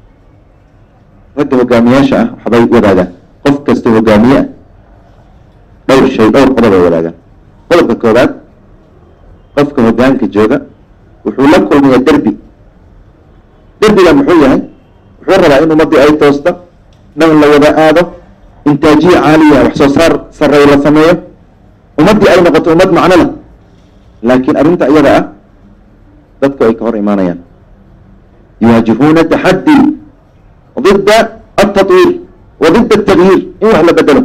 ragga hogaamiyaasha ah waxbay wadaagaan qof kasta hogaamiye ah dhowr shay dhowr qodob ay wadaagaan qodobka koobaad qofka hogaanka jooga wuxuu la kulmayaa derbi qalbiga muxuu yahay wuxuu rabaa in ummaddii ay toosta dhan la wada aado intaajiya caaliya wax soo saar sarreeya la sameeyo ummaddii ay noqoto ummad macno leh laakiin arrinta iyada ah dadku ay ka hor imaanayaan yuwaajihuuna taxaddi ضد التطوير وضد التغيير in wax la bedelo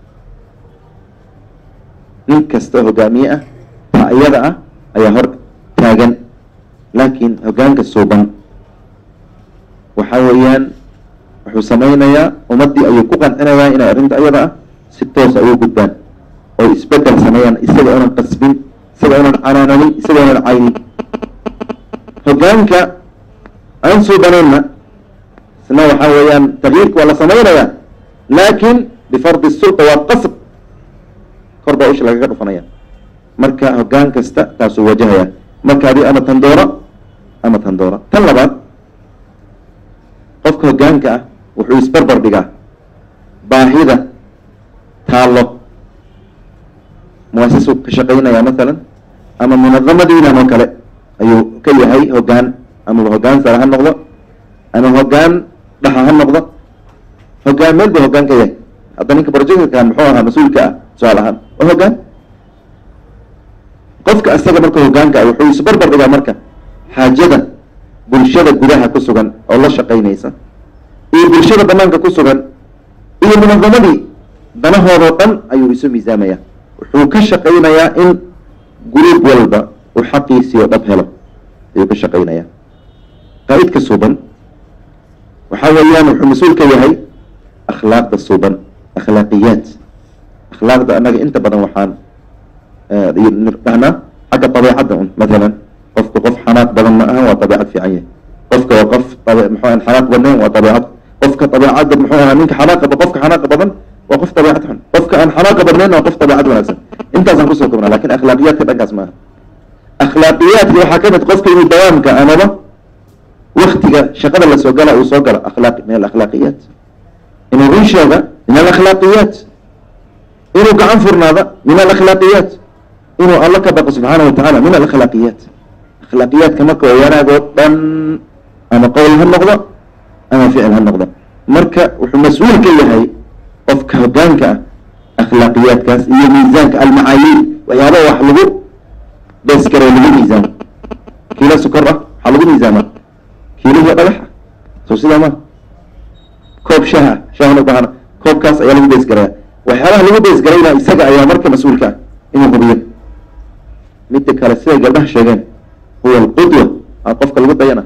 nin kasta hogaamiye ah taa iyada ah ayaa hor taagan laakiin hogaanka suuban waxa weeyaan wuxuu samaynayaa ummaddii ayuu ku qancinayaa inay arrinta iyada ah si toos ay u gudbaan oo isbedel sameeyaan isaga unan qasbin isaga unan canaananin isaga unan caynin hogaanka aan suubanayna isna waxaa weeyaan takyiirka waa la samaynayaa laakin bifardi sulta waa qasb kor baa usha lagaga dhufanaya marka hogaan kasta taasuu wajahaya marka adi ama tan dooro ama tan dooro tan labaad qofka hogaanka ah wuxuu isbarbar dhigaa baahida taallo muasasuu ka shaqaynaya masalan ama munadamadiinan oo kale ayuu ka yahay hogaan ama hogaan sare ha noqdo ama hogaan dhaxa ha noqdo hogaan meel buu hogaan ka yahay hadda ninka projectkan muxuu ahaa mas-uulka ah su-aal ahaan waa hogaan qofka isaga marka hogaanka ah wuxuu isbarbar dhigaa marka xaajada bulshada gudaha ku sugan oo la shaqaynaysa iyo bulshada banaanka ku sugan iyo munadamadii danahoodoo dhan ayuu isu miisaamaya wuxuu ka shaqaynayaa in guruub walba uu xaqiisii oo dhab helo ayuu ka shaqaynayaa qaa'idka suuban waxa weeyaan wuxuu mas-uul ka yahay akhlaaqda suuban akhlaaqiyaat akhlaaqda annaga inta badan waxaan dhahnaa xagga dabeecadda un mathalan qofka qof xanaaq badan ma aha waa dabeecad fiican yahay qofka waa qof muxuu aan xanaaq badnayn waa dabeecad qofka dabeecadda muxuu ahaa ninka xanaaqa qofka xanaaqa badan waa qof dabeecad xun qofka aan xanaaqa badnayn waa qof dabeecad wanaagsan intaasaan kusoo kobnaa lakin akhlaaqiyaadka dhankaas maaha akhlaaqiyaadka waxaa ka mid qofka inuu dawaamka amaba waktiga shaqada lasoo gala uu soo galo akhlaaq min alakhlaaqiyaat inuu run sheega min alakhlaaqiyaat inuu gacan furnaada min alakhlaaqiyaat inuu alla ka baqo subxaana watacaala min alakhlaaqiyaat akhlaaqiyaadka marka waa wanaagoo dhan ama qowl ha noqdo ama ficil ha noqdo marka wuxuu mas-uul ka yahay qofka hogaanka ah akhlaaqiyaadkaas iyo miisaanka almacaayiir waxyaaba wax lagu beeskaree lagu miisaamo kiilo sukor ah waxaa lagu miisaamaa kiilihi dhagaxa soo sidaa ma koob shaha shahan u baahana koobkaas ayaa lagu beesgaraya waxyaabaha lagu beesgarayna isaga ayaa marka mas-uulka ah inuu hubiyo midda kale siday gabdhaha sheegeen huwa alqudwa a qofka lagu dayana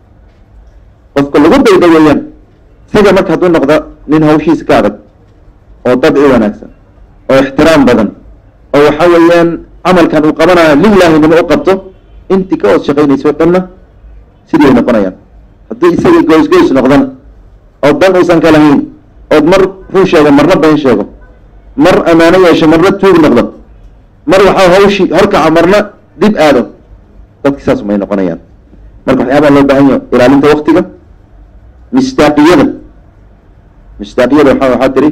qofka lagu dayda weeyaan isaga marka hadduu noqdo nin hawshiisa ka adag oo dabci wanaagsan oo ixtiraam badan oo waxa weeyaan camalkan uu qabanayo lilaahinimo u qabto intii ka ood shaqaynayso dhanna sidii ay noqonayaan haddii isagii goys-goys noqdana oo dan uusan ka lahayn ood mar run sheego marna been sheego mar ammaano yeesho marna tuug noqdo mar waxaa hawshii horkaca marna dib aado dadki saas may noqonayaan marka waxyaabaa loo baahan yahay ilaalinta waktiga mistaaqiyada mistaaqiyada waa waxaa tiri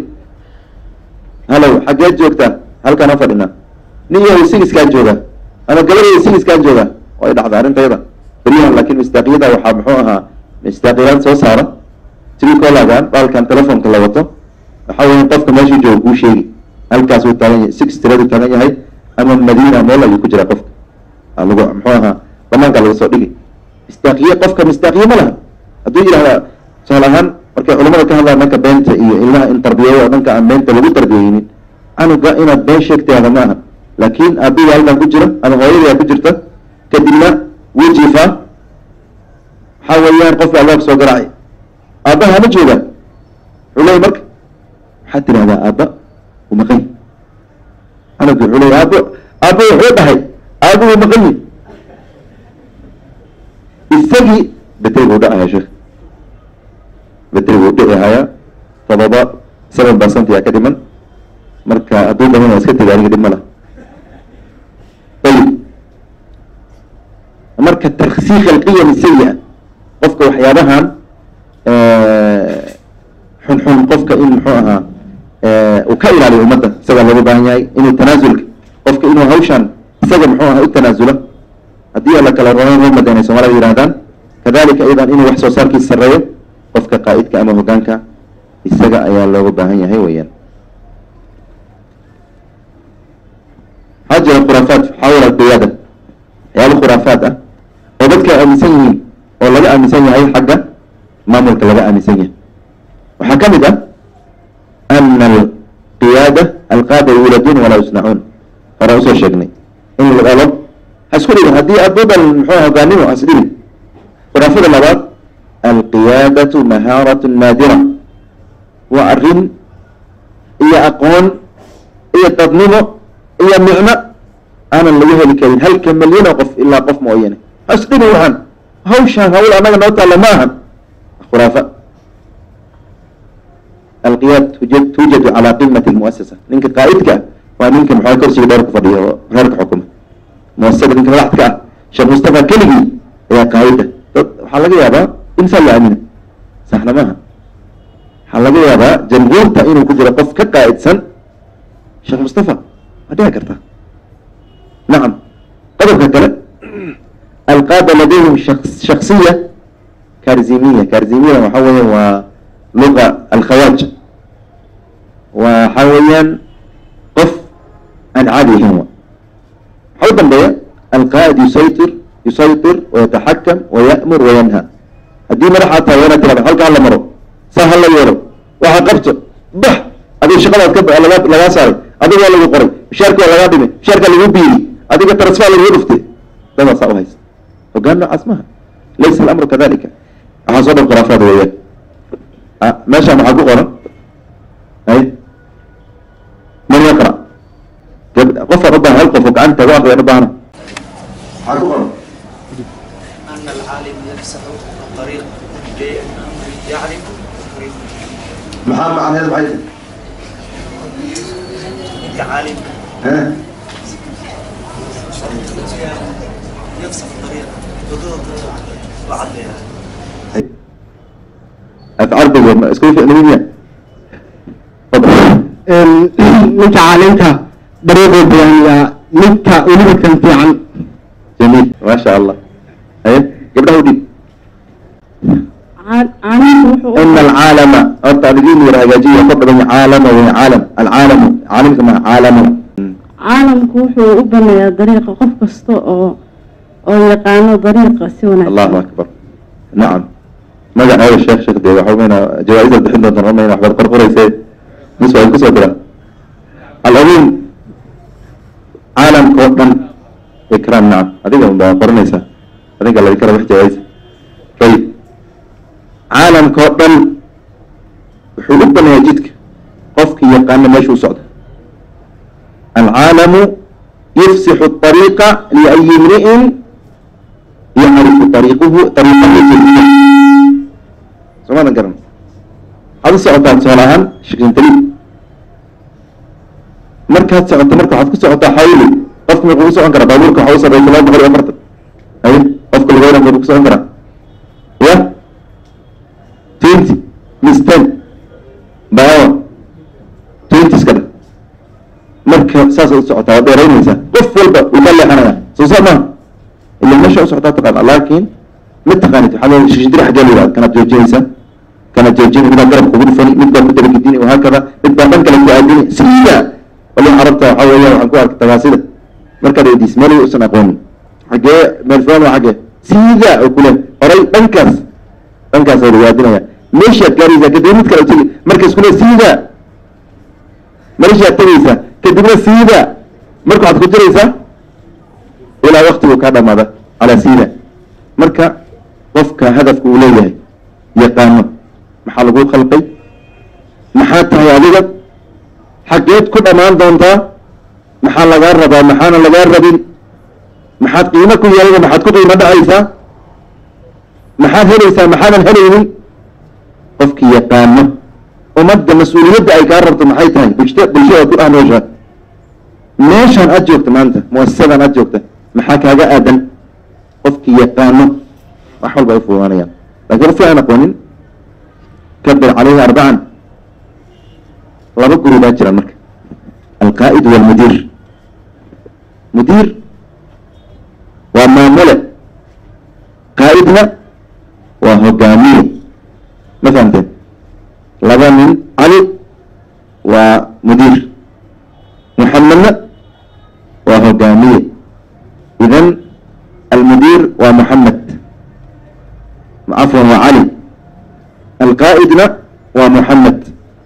halow xaggeed joogtaa halkaan ha fadhinaa nin yahow sigiskaa joogaa ama gabadhayda sigiskaa joogaa way dhacda arrintayada beryahan laakiin mistaaqiyada waxaa muxuu ahaa mistaaqiyaad soo saara tricolagan baalkan telefonka la wato waxa weya qofka meeshuu jooga kuu sheegi halkaas uu taagan yahay six tiradu taagan yahay ama madiina meel ayuu ku jiraa qofka lagu muxuu ahaa banaanka laga soo dhigi mistaaqiye qofka mistaaqiye ma laha hadduu yidhahda tusaal ahaan markay culamada ka hadlaan dhanka beenta iyo ilmaha in tarbiyeeyo oo dhanka aan beenta lagu tarbiyeynin canuga inaad been sheegtaada ma aha laakiin aabbiga halkan ku jira ama hooyada ku jirta kadibna wuu jiifaa waxaa weeyaan qofka albaabka soo garaacay aabbaha ma joogaan wuxuu leeyay marka waxaad tidhahdaa aabba u maqan canugi wuxuu leeyay aabbo aabbo wuxuu dhahay aabbo wuu maqan yi isagii beteri buu dhacaya sheekh beteri buu dhici hayaa todoba seven percent yaa ka dhiman marka hadduu dhaman waa iska tega aniga dhib ma lah ayib marka tarksiik alqiyam sayi-a qofka waxyaabahan xunxun qofka in muxuu ahaa uu ka ilaaliyo ummadda isagaa looga baahan yahay inuu tanaasulka qofka inuu hawshan isaga muxuu ahaa u tanaasulo haddii alla kala roon romadan ay soomaalida yidhahdaan kadalika aydan inuu wax soo saarkiisa sareeyo qofka qaa'idka ama hogaanka isaga ayaa looga baahan yahay weeyaan waxaa jira khuraafaat xawla alqiyaada waxyaaba khuraafaat ah oo dadka ay aaminsan yihiin oo laga aaminsan yahay xagga maamulka laga aaminsan yahay waxaa ka mid ah ana alqiyaada alqaada yuuladuun walaa yusnacuun hore usoo sheegnay in la dhalo ha isku dhigin haddii aad badan muxuu hogaanimo has dhigin khuraafada labaad alqiyaadatu mahaaratun naadira waa arrin iyo aqoon iyo dadnimo iyo micno aanan laga heli karin halka milyan oo qof ilaa qof mooyane ha isdhigin waxaan hawshaan hawl annaga noo taalla ma ahan khuraafa alqiyaad tujad tuujadu calaa qimati lmuasasa ninka qaa'idka ah waa ninka maxaa korsiga dheer ku fadhiya oo reerka xukuma muasasada ninka madaxda ka ah sheekh mustafa keligii ayaa qaa'ida dad waxaa laga yaabaa insaa la aamina saxna maaha waxaa laga yaabaa jamhuurta inuu ku jiro qof ka qaa'idsan sheekh mustafa ma dhici kartaa nacam qodobka kale alqaada ladayhim shaks- shaksiya karzimiya karzimiya waxa weeyaan waa luga alkhawaaj waxa weeyaan qof aan caadi ahayn wa waxaa u dambeeya alqaa'id yusaytir yusaytir wayataxakam waya'mur wayanha haddii madaxaa tahay waa inaad tirahdo halka hala maro saa hala yeelo waxa qabto bax adiga shaqadaad ka ba- laga lagaa saaray adiga waa lagu qoray mishaarka waa lagaa dhimay mishaarka lagu biiri adiga transfer lagu dhuftay dadaa saa u haysa hogaan noocaas maha laysa alamru kadalika waxaa soo dhan khuraafaad weeyaan ah, meeshaan waxaa ku qoran ay man yaqra gab- qofaan u baahan hal qof oo gacanta u aqriyaan u baahana waxaa ku qoran أن العالم يفسح الطريق لأنه يعرف الطريق maxaa macnaheedu maxay أنت عالم tahay يفسح الطريق حدود وعدلها afcaal badan isku ficnimiya ninka caalinka dariiquu bayaaniyaa ninka weliba kan fiican jamiil maasha allah haye gabdhaha u dhiib Caa- caalamku wuxuu u- ina alcaalama horta adigiin yar hagaajiya ka badan caalama wey caalam alcaalamu caalimka ma caalamu caalamku wuxuu u baneeyaa dariiqa qof kasta oo oo yaqaano dariiqa si wanaagsan allahu akbar nacam magaceeda sheekh sheekh dee waxa weyna jawaa'isaad bixin doontaan ramayna waxbaad qorqorayse mis waa kusoo dira alcumuum caalamka oo dhan ikraam nacam adiga unbaa qoranaysaa adiga laga kara wax jawaa'isa ayib caalamka oo dhan wuxuu u baneeyaa jidka qofkii yaqaana meesha u socda alcaalamu yufsixu الطariiqa liأyi imri'in yacrifu ariiquhu ariiqahu soomaadan garan waxaad u socotaa tusaale ahaan shikintali markaad socoto marka waxaad ku socotaa xawli qofka muxuu ku socon karaa baabuurka waxa u sarreeya laba boqol iyo afartan ay qofka lugeyna muxuu ku socon karaa ya twenty mis ten baawa twenty iska dha marka saasad u socotaa waad dheeraynaysaa qof walba uu ka leexanaya soo saa maaha ila meesha u socotaa taqaana laakiin ma taqaanid waxaa leeyahay shishidiri xaggee la yidhahda kanaad joojinaysaa kanaad joojini midaa garab kugu dhufani mid baa ku dabagedini wahaakada mid baa dhan kale ku aadini sida wali carabta waxaa weeya waxaan ku arkay tagaasida markaad weydiis meel usan aqoonin xaggee meel fulan waa xaggee sida oo kule horay dhankaas dhankaas ay lagu meeshaad gaaraysaa kadib mid kale tegi markaas kule sida meeshaad tegaysaa kadibna sida marka waxaad ku jiraysaa ilaa waktigu kaa dhamaada calaa sida marka qofka hadafka uu leeyahay yaqaano maxaa lagu khalqay maxaa tahay adiga xaggeed ku dhammaan doontaa maxaa lagaa rabaa maxaana lagaa rabin maxaad qiimo ku yeelada maxaad ku qiimo dhacaysaa maxaad helaysaa maxaadan helaynin qofkii yaqaano ummadda mas-uuliyadda ay kaa rabto maxay tahay bulshada bulshada ku ah nooshaa meeshaan aad joogta maanta muasasadan aad joogta maxaa kaaga aadan qofkii yaqaano wax walba ay fududaanayaan laakiin qofkii aan aqoonin kabir calayhi arbacan laba guri baa jira marka alqaa'id walmudiir mudiir waa maamule qaa'idna waa hogaamiye ma fahamteen laba nin cali waa mudiir muxamedna waa hogaamiye idan almudiir waa muxamed cafwan waa cali alqaa'idna waa muxamed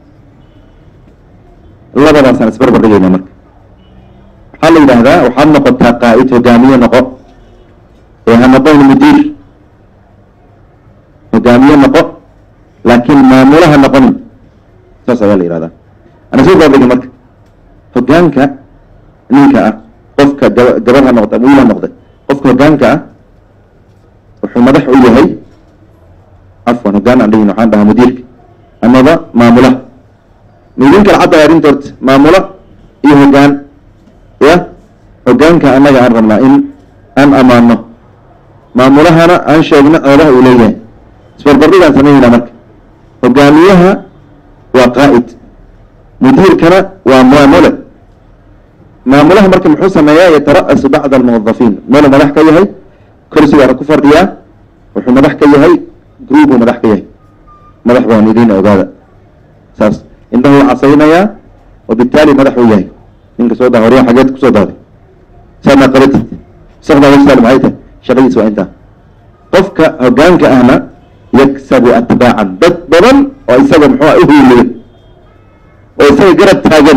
labadaasaan isbarbar dhigayna marka waxaa la yidhaahdaa waxaad noqotaa qaa'id hogaamiye noqo ee ha noqon mudiir hogaamiye noqo laakiin maamula ha noqonin saas ayaa la yihahdaa ana soo baabdhigi marka hogaanka ninka ah qofka gaba gabar ha noqda ama wiil ha noqday qofka hogaanka ah wuxuu madax u yahay cafwan hogaan aan dhigin waxaan dhahaa mudiirka amaba maamulaha ma idin kala caddahay arrinta horta maamula iyo hogaan ya hogaanka annaga aan rabnaa in aan amaano maamulahana aan sheegno ceebaha uu leeyahay isbarbardhigaan sameynayna marka hogaamiyaha waa qaa'id mudiirkana waa maamule maamulaha marka muxuu sameeyaa yatara'asu bacda almuwadafiin meeluu madax ka yahay kursigaana ku fadhiyaa wuxuu madax ka yahay groupuu madax ka yahay madax baan idiin ogaada saas indhahu casaynayaa wabitaali madax uu yahay ninka soo daa horyaa xageed kusoo daaday saadnaa qabatid sakdaa wasaal maxay tahay shaqadiis waa intaa qofka hogaanka ahna yaksabu atbaacan dad badan oo isaga muxua uhiiliya oo isaga garab taagan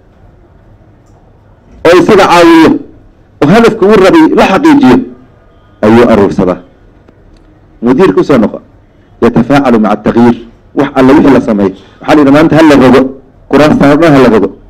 oo isaga caawiyo oo hadafka uu rabay la xaqiijiyo ayuu aruursadaa mudiir kusoo noqo yatafaacalu maca atagyiir wax alla wixii la sameeyo waxaa la yidhi maanta hala rogo kuraasta dhan hala rogo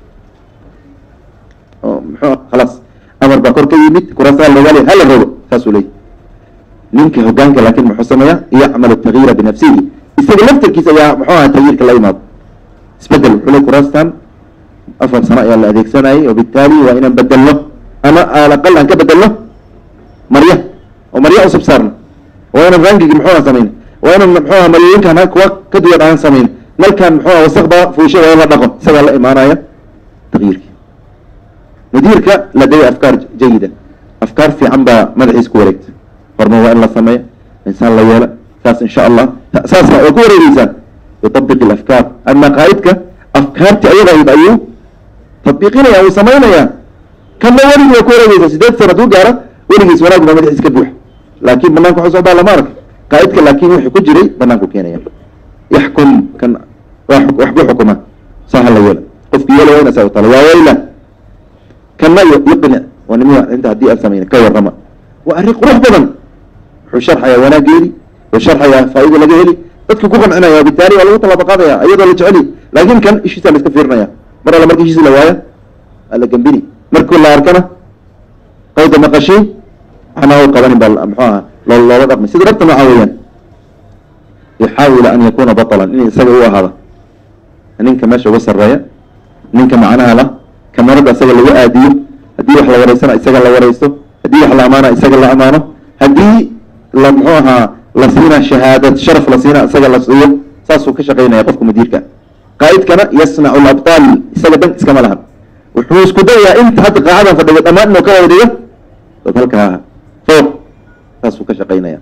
oo muxuu khalaas amar baa kor ka yimid kuraasta hala rogaale hala rogo saasuu leeyahy ninka hogaanka laakin muxuu sameeyaa yacmalu tagyiira binafsihi isaga laftarkiisa ayaa muxuu aha tagyiirka la imaado isbedel wuxuu le kuraastan afar sano ayaa la adeegsanayay wabitaali waa inaan bedelno ama alaqal aan ka bedelno marya oo marya usub saarno waa inaan rangigi muxuuha samayn waa inaan muxuuha maryooyinkan kuwa ka duwan aan samayn nalkan muxuuha wasaqda fuusha waa in la dhaqo isagaa la imaanaya tagyiirki mudiirka ladaya afkaar jayida afkaar fiican baa madaxiis ku wareegta horma waa in la sameeya insaan la yeela saas insha allah saasa waa ku wareegeysaan yutabiq alafkaar ama qaa'idka afkaarti ayadahayd ayuu tatbiiqinaya uu samaynaya kana weligii waa ku wareegeysa sideed sana hadduu gaara weligiis wanaag baa madaxiis ka buuxa laakin banaanka waxu socdaa lama arka qaa'idka laakin wixii ku jiray banaanku keenaya yaxkum kan wax ku xukuma saa hala yeela qofki yeela waa ina saa u tala waa wayla kana yuqnic waa nimiya inta haddii aan samayna ka warrama waa arrin qurux badan wuxuu sharxayaa wanaageedi wuxuu sharxayaa faa'iida laga heli dadka ku qancinaya wabitaali waa lagu tallaabo qaadaya iyadoo la jeceli laakin kan ishiisa la iska fiirinaya mar alla marka ishiisa la waaya waa la gembini markii la arkana qayda maqashiin waxna u qabanin baa muxuu aha loo loola dhaqmay sida dhabta nooca weeyaan yuxaawila an yakuna batalan in isaga u ahaada ninka meesha uga sarreeya ninka macnaha la kamarada isaga lagu aadiyo haddii wax la wareysana isaga la wareysto haddii wax la amaana isaga la amaano haddii la muxuu ahaa la siina shahaadad sharaf la siina isaga la siiyo saasuu ka shaqaynaya qofka mudiirka qaa'idkana yasnacu labtaal isaga dan iskama lahan wuxuu isku dayayaa inta hadda qaacadan fadhiga dhammaan inuu ka wada dhigo dad halkaa fooq saasuu ka shaqaynaya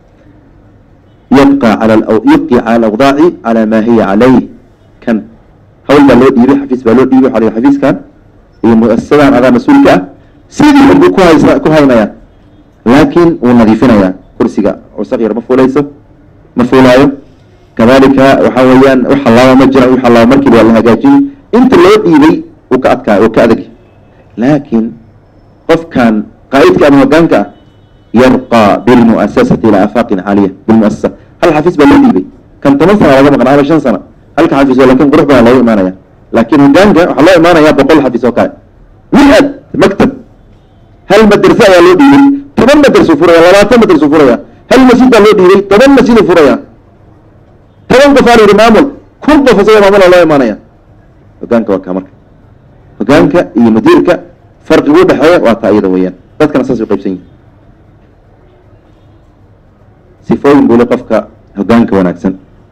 yabqa cala yubqi cala alawdaaci cala maa hiya calayh kan hawl baa loo dhiibay xafiis baa loo dhiibay waxaa la yidhi xafiiskan iyo muasasadan adaa mas-uulka ah sidii unbuu ku haysa ku haynaya laakin wuu nadiifinayaa kursiga cusaq yar ma fuulayso ma fuulaayo kadalika waxa weeyaan wax halaaba ma jira wax halaaba markiiba waa la hagaajiyey inta loo dhiibay uu ka adkaa uu ka adag laakin qofkan qaa'idka ama hogaanka ah yarqa bilmuasasati ilaa afaaqin caaliya bilmuasasa hal xafiis baa loo dhiibay kan toban sana laga maqnaa ama shan sana halka xafiis oo lakin qurux badan looga imaanaya laakin hogaanka waxaa loo imaanaya boqol xafiis oo kale mi-ad maktab hal madrase ayaa loo dhiibay toban madrasuu furaya labaatan madrasuu furaya hal masjid baa loo dhiibay toban masjiduu furaya toban qof aa la yidhi maamul kun qof isaga maamula loo imaanaya hogaanka waa kaa marka hogaanka iyo mudiirka farqigu udhexeeya waa taa iyada weeyaan dadkana saas u qaybsan yihin sifooyin buu le qofka hogaanka wanaagsan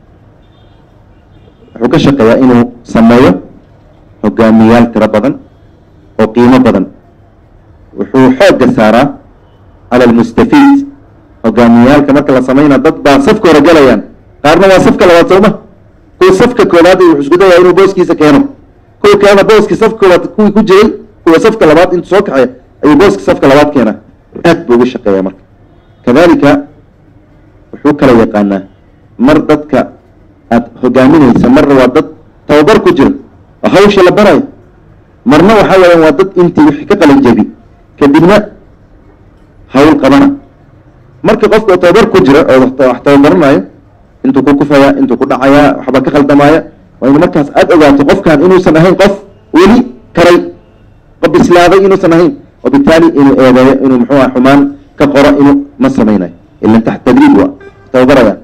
wuxuu ka shaqeeyaa inuu sameeyo hogaamiyaal tiro badan oo qiimo badan wuxuu xoogga saaraa cala almustafiid hogaamiyaal dagaalka marka la samayna dad baa safka hore galayaan qaarna waa safka labaad sooma kuwa safka koobaad wuxuu isku dayaa inuu booskiisa keeno kuwa kalena booskii safka koobaad kuwii ku jiray kuwa safka labaad intuu soo kaxeeya ayuu booska safka labaad keenaa aad buu uga shaqeeyaa marka kadalika wuxuu kala yaqaanaa mar dadka aad hogaaminaysa marna waa dad tababar ku jira oo hawsha la barayo marna waxaa weeyaan waa dad intii wixii ka qalin jebi kadibna hawl qabana marka qofka oo tababar ku jira oo wax wax tababaranayo intuu ku kufaya intuu ku dhacayaa waxba ka khaldamaaya waa inu markaas aada ogaato qofkan inuusan ahayn qof weli karay qof bislaaday inuusan ahayn wabitaali inuu eedeeyo inuu muxuu ah xumaan ka qoro inuu ma samaynayo ilan taxt tadriib waa tababaraya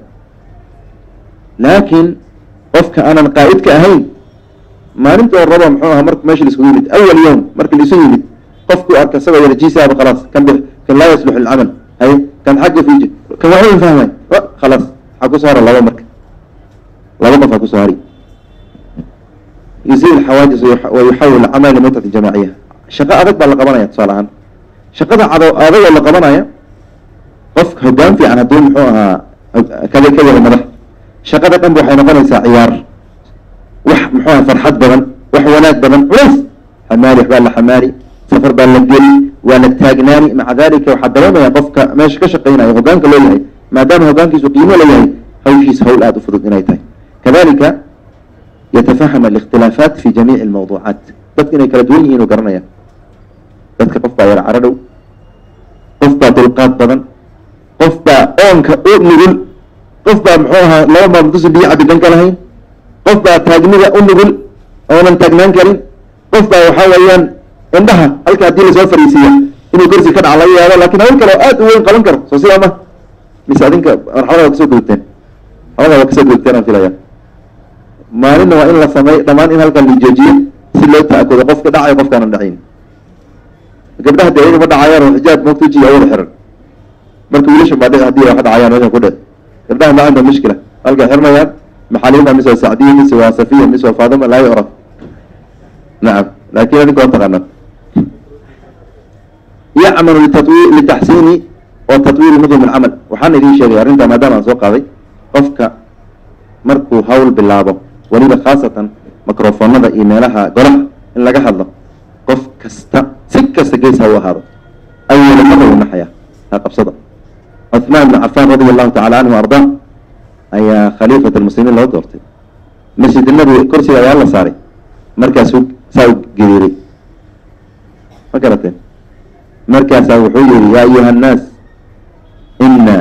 laakiin qofka aanan qaa'id ka ahayn maalinta oo raba muxuu aha marka meesha laiskugu yimid awal yowm marka laisu yimid qofku arka isagoo yara jiisaaba khalaas kan bix kan laa yaslux ilcamal hay kan xagga fiiji kan waxba fahmay khalaas waxaa kusoo hara laba marka laba qof aa kusoo hari yusiil xawaajis wa yuxawil camal limutati jamaaciya shaqo adag baa la qabanaya tusaale ahaan shaqada cado adagoo la qabanaya qofka hoggaan fiican hadduu muxuu ahaa kada ka wada madax shaqada dhan ba waxay noqonaysaa ciyaar wax muxuu aha farxad badan wax wanaag badan culays xamaali waxbaa la xamaali safar baa la geli waa la taagnaani maca dalika waxaa dareemaya qofka meesha ka shaqeynaya hogaanka loo yahay maadaama hogaankiisu qiimo la yahay hawshiisa hawl aada u fudud inay tahay kadalika yatafaham alikhtilaafaat fi jamiici almawduucaat dadka inay kala duwan yihiin u garanaya dadka qof baa yara caradhow qof baa dulqaad badan qof baa oonka u nugul qof baa muxuu ahaa laba maalmood biyo cabi dhanka lahayn qof baa taagnida u nugul oonan taagnaan karin qof baa waxaa weeyaan indhaha halka haddii lasoo fariisiiya inuu korsi ka dhaca laga yaabo lakin hawl kale oo aad u weyn qaban karo soo sidaa ma mise adinka marxalada waa kasoo gudubteen marxalada waa kasoo gudubteen aan filaya maalinna waa in la samey dhammaan in halkan la joojiyo si loo ta'akudo qofka dhacayo qofkaanan dhacayn gabdhaha dee ayaga ma dhacayaan oo xijaab moogta wejiga awada xiran marka wiilasha baa dhici hadii wax dhacayaan meesha ku dhe gabdhaha ma cinda mushkila halkay xirmayaan maxaliima mise waa sacdiya mise waa safiya mise waa faadima laa yucraf nacam laakin adinka waa taqaanaa yacmalu litatwi litaxsiini wa tatwiiri nudum alcamal waxaan idin sheegay arrintaa maadaama aan soo qaaday qofka markuu hawl bilaabo weliba khaasatan microfonada iyo meelaha golaha in laga hadlo qof kasta si kasta gees ha u ahaado awala mara u naxaya ha qabsada cuثmaan bn cafaan radi allahu tacala canhu ardaa ayaa khaliifat lmuslimiin loo doortay masjid nabi kursiga ayaa la saaray markaasuu saa u geriiray ma garateen markaasaa wuxuu yihi yaa ayuha annaas ina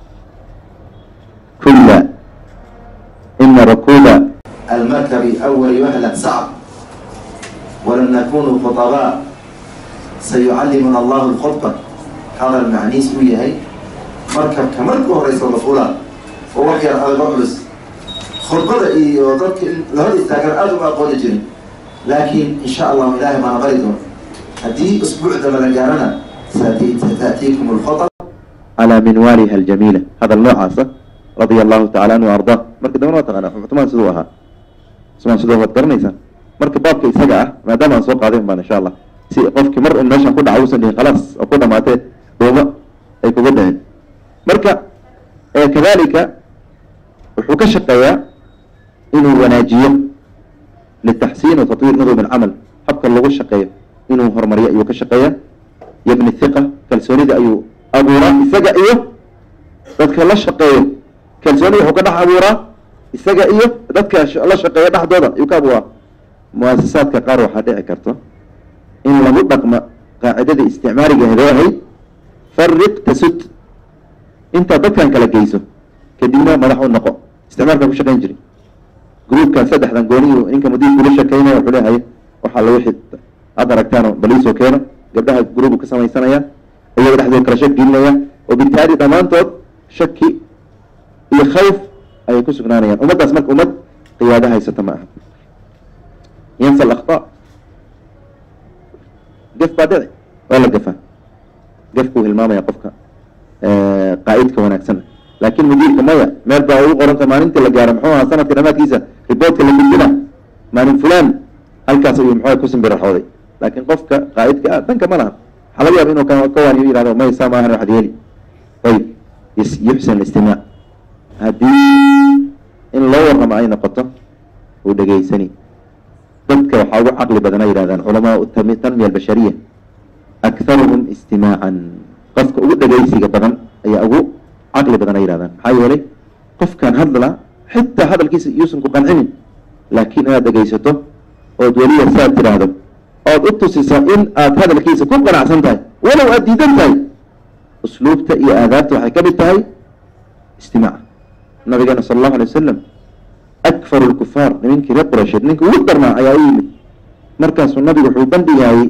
kula ina rakuuba المركب أول وهلة صعب ولن نكون خطباء سيعلمنا الله الخطبة هذا المعنيس وياهي مركب كمركب رئيس الرسول ووحي على الرجلس خطبة إيه وضلك لهذا استاجر أدو أقول جري لكن إن شاء الله إلهي ما نغيرون هدي أسبوع دم رجالنا ستأتيكم الخطب على منوالها الجميلة هذا النوع عاصة رضي الله تعالى عنه وأرضاه مركب دمنا وتغنى عثمان سدوها عثمان سدوها وتقرنيسا مركب بابك إساقع ما دام أن سوق عظيم بان إن شاء الله si qofkii mar un meeshan ku dhaca usan dhihin khalaas oo ku dhamaatee dhuuma ay kuga dhicin marka kadalika wuxuu ka shaqeeyaa inuu wanaajiyo litaxsiin wa tatwiir nudum alcamal habka lagu shaqeeyo inuu horumariyo ayuu ka shaqeeyaa yabni thiqa kalsoonida ayuu abuuraa isaga iyo dadka la shaqeeyo kalsoonida wuxuu ka dhex abuuraa isaga iyo dadka la shaqeeya dhexdooda ayuu ka abuuraa muasasaadka qaar waxaa dhici karto in lagu dhaqmo qaacidada isticmaaliga hedoo ahayd fariq tasud intaad dadkan kala geyso kadibna madax u noqo isticmaalkan ku shaqayn jiray gruubkan saddexdan gooniyu ninka mudiirku la shekeynaya wuxuu leeyahay waxaa la wixii aad aragtaan baliisoo keeno gabdhaha gruubu ka samaysanaya iyaga dhexdooda kala shak gelinaya oo bitaali dhammaantood shaki iyo khawf ayay ku sugnaanayaan ummaddaas marka ummad qiyaado haysata ma aha yansa alakta gaf baa dhici waa la gafaa gafkuu hilmaamaya qofka qaa'idka wanaagsan laakin mudiirka maya meel baa ugu qoranta maalintii la gaaro muxuu ahaa sanadka dhamaadkiisa riboortka la gudbina maalin fulan halkaas ayuu muxuu ku simbiraxooday laakin qofka qaa'idka ah danka ma laha waxaa laga yaaba inuu ka waaniyo yihahdo may saa maahan waxad yeeli ayib yus- yuxsan istimaac haddii in loo warramo ay noqoto uu dhegaysani dadka waxaa ugu caqli badan ay yidhahdaan culamaa tami- tanmiya albashariya akharuhum istimaacan qofka ugu dhegaysiga badan ayaa ugu caqli badan ay yidhahdaan maxaa yeelay qofkan hadla xitaa hadalkiisa yuusan ku qancinin laakiin inaad dhegaysato ood weliya saad tidhaahdo ood u tusiso in aad hadalkiisa ku qanacsan tahay walow aad diidan tahay usluubta iyo aadaabta waxay ka mid tahay istimaaca nabigeena sala allahu alay wasalam akfaru lkufaar nimankii reer quraysheed ninka ugu darnaa ayaa u yimid markaasuu nabigu wuxuu bandhigaayey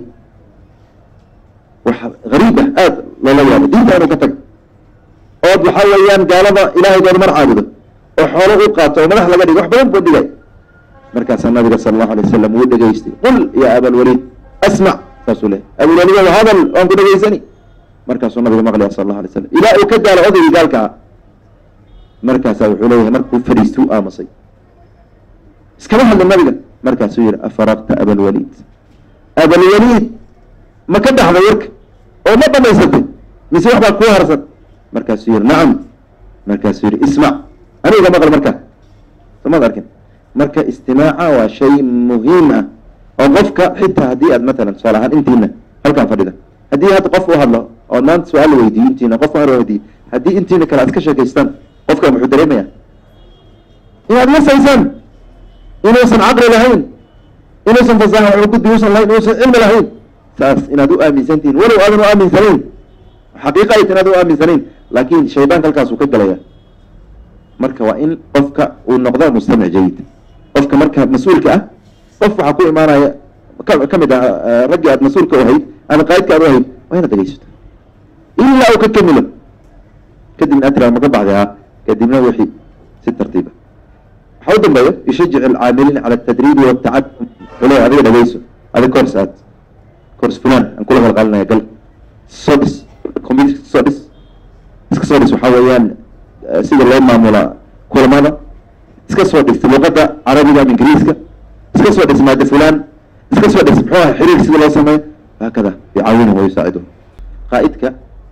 wax gariib ah aada loola yaabo diinta inuu ka tago ood waxaa weeyaan gaalada ilaahaygood mar caabudo oo xoolo u qaato oo madax laga dhigo wax badan bandhigay markaasaa nabiga sala allahu alay wasalam wuu dhegaystay qul ya abalwaliid asmac saasuu lehay abalwaliid waa hadal waan ku dhegaysani markaasuu nabiga maqlaya sala allahu alay wasalam ilaa uu ka gaalo odaygii gaalka ah markaasaa wuxuu leeyahay markuu fadhiistay u aamusay iskama hadlin nabiga markaasuu yihi afaraqta abalwaliid abalwaliid ma ka dhaxday warka oo ma dhamaysatay mise wax baa kuu harsan markaasuu yihi nacam markaasuu yihi ismac aniga maqal markaa somaad arkin marka istimaaca waa shay muhiim ah oo qofka xitaa haddii aad matalan tusaale ahaan intiina halkaan fadhida haddii hadda qof u hadlo oo maanta su-aal la weydiiyo intiina qof aan weydiiyo haddii intiina kale aad ka sheekaystaan qofka muxuu dareemaya inaad masaysaan inuusan caqli lahayn inuusan fasaha wax gudbi uusan lahayn inuusan cilmi lahayn saas inaad u aaminsantihiin walow aadan u aaminsanayn xaqiiqa ayta inaad u aaminsanayn laakiin shaydaanka halkaasuu ka galaya marka waa in qofka uu noqdo mustamic jayid qofka marka mas-uulka ah qof waxaa ku imaanaya ka ka mid ah eh, raggii aad mas-uulka u ahayd ama qaa'idka aad u ahayd waa inaad dhegeysato ilaa uu ka kamilo kadibna aad tiraa ma ka baxday ha kadibna wixii si tartiiba waxaa u dambeeya yushajic alcaamiliin cala atadriibi watacadum wale adiga dhegeyso adiga kors aad kors fulan aan kula qalqalinaya gal soo dhis computer soo dhis iska soo dhis waxaa weeyaan eh, sida loo maamula kulamada iska soo dhis luqadda carabiga ama ingiriiska iska soo dhis maada fulan iska soo dhis muxuu ahay xiriir sida loo sameeyo hakada yucaawinhum wayusaaciduhum qaa'idka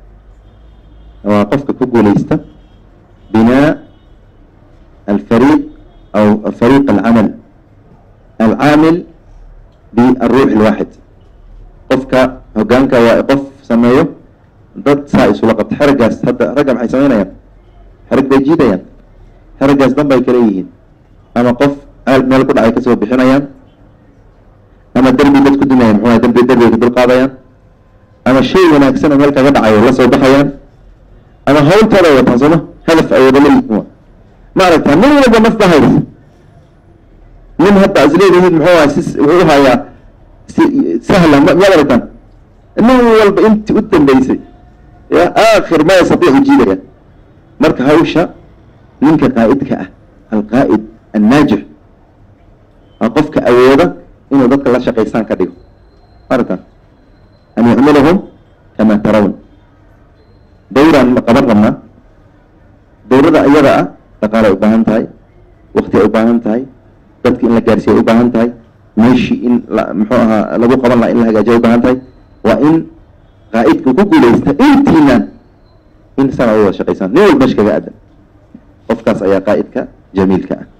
waa qofka ku guuleysta binaa alfariiq aw fariiq alcamal alcaamil بالروح الواحد qofka hogaanka waa qof sameeyo dad saa isula qabta xeragaas hadda ragga maxay sameynayaan xerag bay jiidayaan xeragaas dan bay kala yihiin ama qof aal meel ku dhacay kasoo bixinayaan ama derbi dad ku dumayaan muxuu ahay derbi derbiga ka dul qaadayaan ama shay wanaagsan oo meel kaga dhacayo la soo baxayaan ama hawltooda ay wataan sooma hadaf ay wada leeyihiin wa ma aragtaa nin walba naf ba haysa nin hadda is leedihiin muxuu ahay si wuxuu u hayaa si sahla ma miyaad aragtaan nin walba intii u dambeysay ya aakhir ma yastatiicu jiidaya marka hawsha ninka qaa'idka ah alqaa'id annaajix waa qofka awooda inuu dadka la shaqaystaan ka dhigo aragtaan an yucmilahum kama tarawn dawraan ma qaban rabnaa dawrada iyada ah dhaqaale ay u baahan tahay wakti ay u baahan tahay dadki in la gaarsiiya ay u baahan tahay meeshii in la muxuu ahaa lagu qaban laha in la hagaajiya ay u baahan tahay waa in qaa'idka ku guuleysta intiinaan in sana ay wada shaqaysaan nin walba mesh kaga aadan qofkaas ayaa qaa'idka jamiilka ah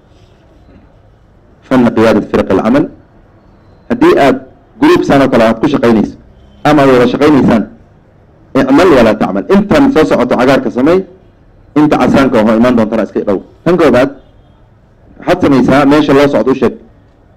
fana qiyaadat firq alcamal haddii aad gruub saan oo kale aad ku shaqaynayso ama aad wada shaqaynaysaan icmal walaa tacmal intan soo socoto cagaarka sameey inta casaanka oho imaan doontana iska dhow tan koobaad waxaad samaysaa meesha loo socdo u sheeg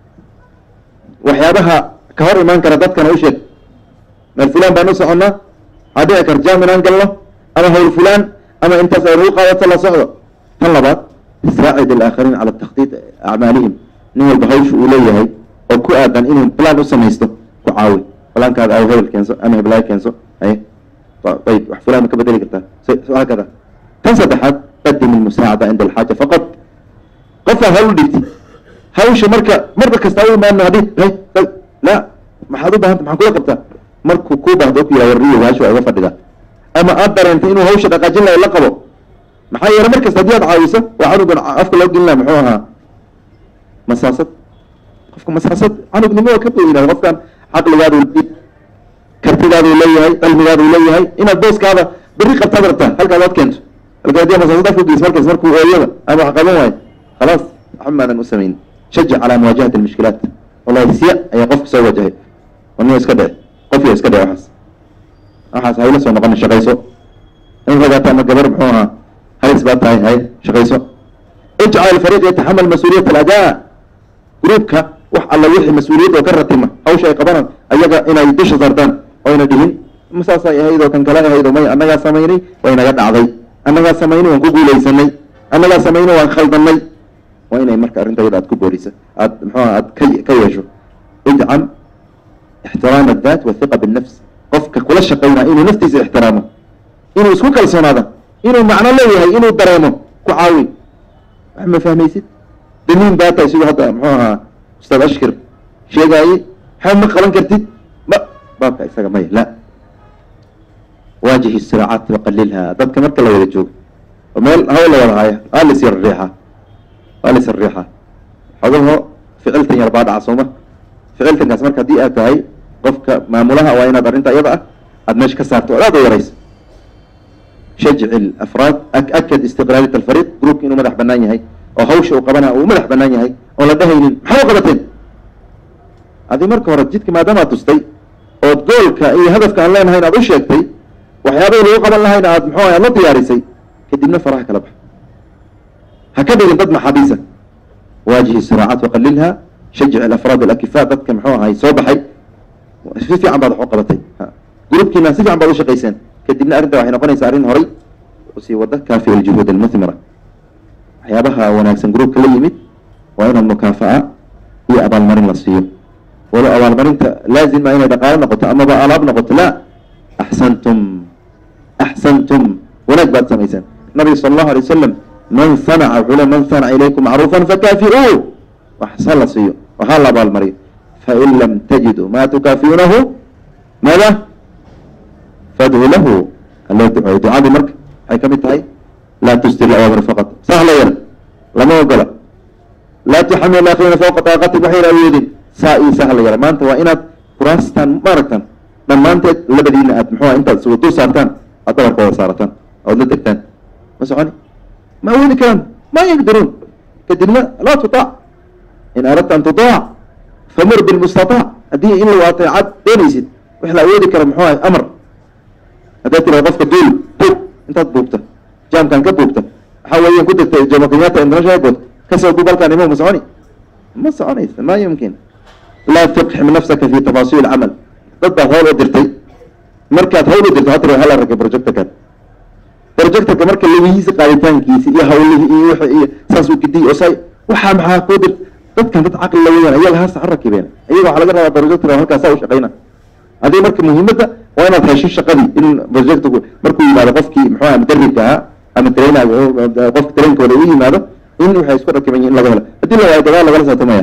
waxyaabaha ka hor imaan kara dadkana u sheeg meel fulaan baan u soconnaa waxaa dhici kar jaam inaan galno ama hawl fulaan ama intaas ay nagu qaadato la socdo tan labaad saacid alaakhariin cala takhdiid acmaalihim nin walba hawsha uu leeyahay oo ku aadan inuu plan u samaysto ku caawi falaankaada aw hebel keenso ama heblaay keenso ay ayib wax fulaan ma ka bedeli kartaa hakada tan saddexaad qadim ilmusaacada cinda alxaaja faqad qofaa hawl dhigti hawsha marka marba kasta u imaano hadii hay la maxaad u baahanta maxaa kula qabtaa markuu kuu baahdo ku yidhaha warriyo hawsha waa iga fadhidaa ama aad dareentay inuu hawsha dhaqaajin lahay la qabo maxaa yeele mar kasta haddii aad caawiso waa canugan afka loo gelin laha muxuu ahaa masaasad qofka masaasad canugnimo ka boyinaada qofkan caqligaadu kartidaaduu leeyahay cilmigaaduu leeyahay inaad booskaada berri qabtaad rabtaa halkaad ad keento halka haddii masaasad afka geys markaas markuu ooyada ama wax qaban waayo khalaas waxba maadan u samayn shajac calaa muwaajahati almushkilaat wallahi siya ayaa qofka soo wajahay aniga iska dhici qofkiga iska dhici waxaas waxaas hayla soo noqon shaqayso in ragaata ama gabar muxuu ahaa halis baa tahay hay shaqayso ijcal alfariiq yataxamal mas-uuliyat aladaa gruubka wax alla wixii mas-uuliyad oo ka ratima hawsha ay qabanaan ayaga inay dusha saartaan oyna dhihin masaasay ahayd oo kan kale ahayd oo may annagaa samaynay way naga dhacday annagaa samaynay waan ku guulaysanay annagaa samaynay waan khaldanay waa inay marka arrinta iyada aad ku boorisa aad muxuuha aad ka ka yeesho idcam ixtiraam addaat wathiqa binnafs qofka kula shaqaynaa inuu naftiisa ixtiraamo inuu isku kalsoonaada inuu macno leeyahay inuu dareemo ku caawi wax ma fahmaysid damiin baa tahay siduu hadda muxuu ahaa ustaad ashkir sheegaaye waxba ma qaban kartid ma baabka isaga maya la waajihi siraacaat waqalilha dadka marka la wada joogo oo meel hawl la wada haya waa lis yar riixa waa lis yar riixa xogaho ficiltan yar baa dhaca sooma ficiltankaas marka haddii aad tahay qofka maamulaha waa inaad arrinta iyada ah aada meesha ka saarto oo aad u yarayso shajci afraad akad istiqlaalit alfariiq groupka inuu madax banaan yahay oo hawsha uu qabana uu madax banaan yahay oon la dhahaynin maxaa u qabateen adi marka hore jidka maadaamaad tustay ood goolka iyo hadafka aan leenahayn aad u sheegtay waxyaabahii lagu qaban lahayna aad muxuu aad la diyaarisay kadibna faraha kala bax ha ka dhigin dad maxaabiisa waajihi siraacaat waqalilha shajic alafraad alakifaa dadka muxuu ahay soo baxay si fiican baad wax u qabatay gruubkiina si fiican baad u shaqayseen kadibna arrinta waxay noqonaysaa arrin horay usii wada kaafi aljuhuud almuthmira waxyaabaha wanaagsan gruubka la yimid waa inaad mukaafa'a iyo abaalmarin la siiyo walo abaalmarinta laazima inay dhaqaalo noqoto amaba alaab noqoto la axsantum axsantum wanaag baad samayseen nabiga sala allahu alay wasalam man sanaca wuxuu le man sanaca ilaykum macruufan fakaafi'uu waxsa la siiyo waxaa la abaalmariyo fain lam tajiduu ma tukaafi'uunahu maada fadhu lahu aloo duceeyo ducadii marka waxay ka mid tahay laa tustir awaamir faqat sahla yar lama ogola laa tuxamil akhirina fawqa taaqatik waxayna awoodin saa ii sahla yar maanta waa inaad kuraastaan maaragtan dhammaanteed labadiina aad muxuu intaad isugu dul saartaan aad dabarka wada saarataan ood la degtaan ma soconi ma awoodi karaan ma yaqdiruun kadibna laa tutaac in aradta an tutaac famur bilmustataac haddii in lagu ateecad doonaysid wax la awoodi kara muxuu ahay amar haddaad tirada qofka duul buug intaad buugta jaamkan ka buugta waxaa weeyaan ku degta jomo kenyatta international airport kasoo buug halkaan imo ma soconi ma soconaysa ma yumkin laa tuqxim nafsaka fi tafaasiil camal dad baad hawl u dirtay markaad hawl u dirto hatir hala ragay projectorkan projectorka marka lagihiisa qaaditaankiisi iyo hawlihii iyo wixii iyo saas uu gidiy oo say waxaa maxaa kuu dir dadkan dad caqli la weeyaan iyaga hasa ha rakibeen iyaga waxaa laga rabaa projectorka halkaas saa u shaqayna adii marka muhiimadda waa inaad hesho shaqadii in projectorku markuu yimaado qofkii muxuu aha mudaribka ahaa ama trainer qofka trainkooda u yimaado in waxay isku rakiban yihin in laga helo haddii la waayo gadaal lagala saatamaya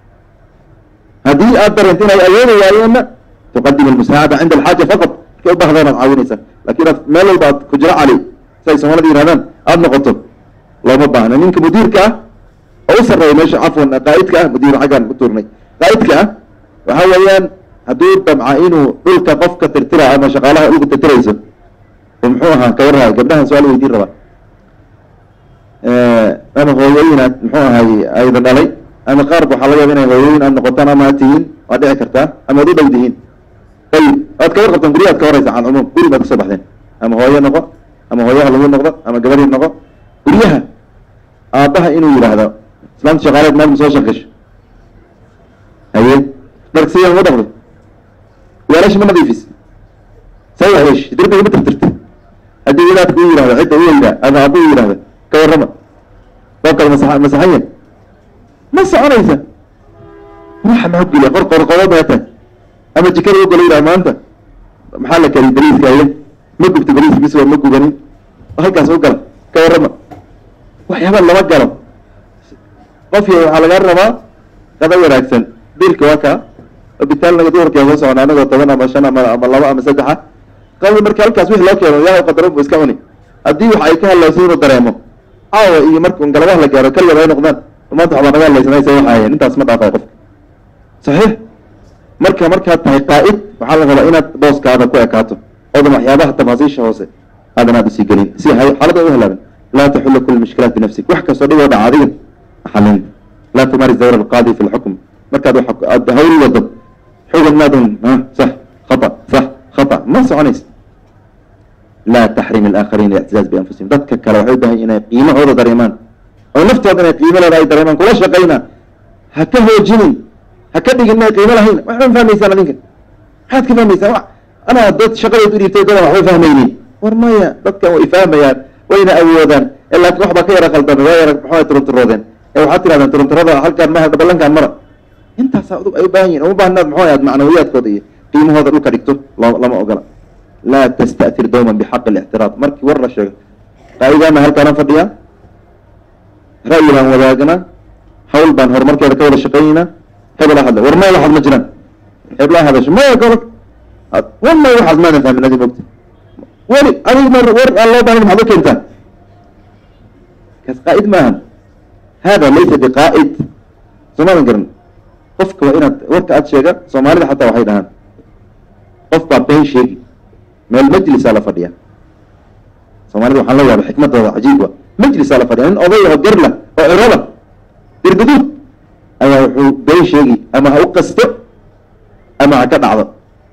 haddii aad dareento inay awoodi waayeenna tuqadim almusaacada cinda alxaaja faqad markay u bahdaan aad caawinaysaa lakin aad meel walba aad ku jiro cali si ay soomaalida yirahdaan aada noqoto looma baahna ninka mudiirka ah oo u sarreeya meesha cafwan qaa'idka ah mudiir xaggaan ku tuurnay qaa'idka ah waxa weeyaan hadduu damca inuu dhulka qofka tirtira ama shaqaalaha dhulka tirtirayso oo muxuu ahaa ka warrahay gabdhahan su-aal weydiin rabaa ama hooyooyin aad muxuu ahay ayda dhalay ama qaarba waxaa laga yaba inay hooyooyin aad noqotaan ama aad tihiin waad dhici kartaa ama ad u dhow tihiin ayib waad ka warqabtaan guryahaad ka horeysa can cumuum guri baad kasoo baxdeen ama hooyo noqo ama hooyaha lagu noqdo ama gabadhii noqo guryaha aabbaha inuu yidhaahdo islaamta shaqaaleed maalma soo shaqesho haye dharksiyan ma dhaqdo weelashi ma nadiifis say waxyeesh derbiga ma tirtirta haddii wadaadka u yihahdo cidda u yidhaa ama aabba u yidhahdo ka warrama baabkaad masa masaxanya ma soconaysa waxa maxu geliya qor qorqodo beeta ama jikada u gala yidhaha maanta maxaa la kariy baliiska aye ma gubta baliiska bis ma gubanin halkaas u gala ka warrama waxyaaba lama galo qofki waxaa lagaa rabaa qada wanaagsan biilka waa kaa bitaal naga duhurkee soo socona anagoo toban ama shan ama ama laba ama saddexa qabi marka halkaas wixii loo keeno yaa qadaran bu iska cuni haddii wax ay ka hadlayso inuu dareemo caawa iyo marka galabaha la gaaro kaligood ay noqdaan maanta waxbaa naga hadlaysanaysa waxaayeen intaas ma dhaafay qofka saxiix marka markaad tahay qaa'id waxaa la rabaa inaad booskaada ku ekaato oodan waxyaabaha tafaasiisha hoose aadan aad usii gelin si hay xaalada u helaaban laa taxula kul mushkilaat binafsik wax kastoo dhiboo dhaca adiga xalin laa tumaaris dawra alqaadi fi lxukm markaad wax aad hawl wado xugun maadun ha sax khata sax khata ma soconaysa laa taxrim alaakhariin lictizaaz bianfusihim dadka kale waxay u baahan yihin inay qiimahooda dareemaan oo naftooda inay qiimo leeda ay dareemaan kula shaqayna ha ka hoojinin ha ka dhigin inay qiimo lahayn waxba ma fahmaysaan adinka maxaad ka fahmaysaan wa anaa dad shaqadood u dhiibtay dadan waxba fahmaynin war maya dadkan way fahmayaan wayna awoodaan ee laakiin waxbaa ka yara khaldamay waa yara maxaa turunturoodeen ee waxaad tirahdaan turunturada halkaan maha ballankaan mara intaasaa udub ay u baahan yihin uma baahnaad maxuu ahaad macnawiyaadkooda iyo qiimahooda dhulka dhigto lo- lama ogola laa tasta'tir dawman bixaqi اlictiraad markii war la sheego qaa'idaana halkaana fadhiyaa ra'yi baan wadaagnaa hawl baan horumarkeeda ka wada shaqaynaynaa hebela hadla war maya waxaad ma jiraan hebla hadasho maya gobol wallahi waxaad maadan fahmin adi mogta weli adig mar war aan loo baahan maxaad u keentaa kaas qaa'id maahan hada laysa biqaa'id soo maadan garan qofka waa inaad warka aad sheega soomaalida xataa waxay dhahaan qof baa been sheegi meel majlisaa la fadhiya soomaalida waxaan la yaaba xikmadooda cajiib wa majlisaa la fadhiya nin oday oo garla oo cirada dirguduud ayaa wuxuu been sheegi ama ha u qasto ama ha ka dhacdo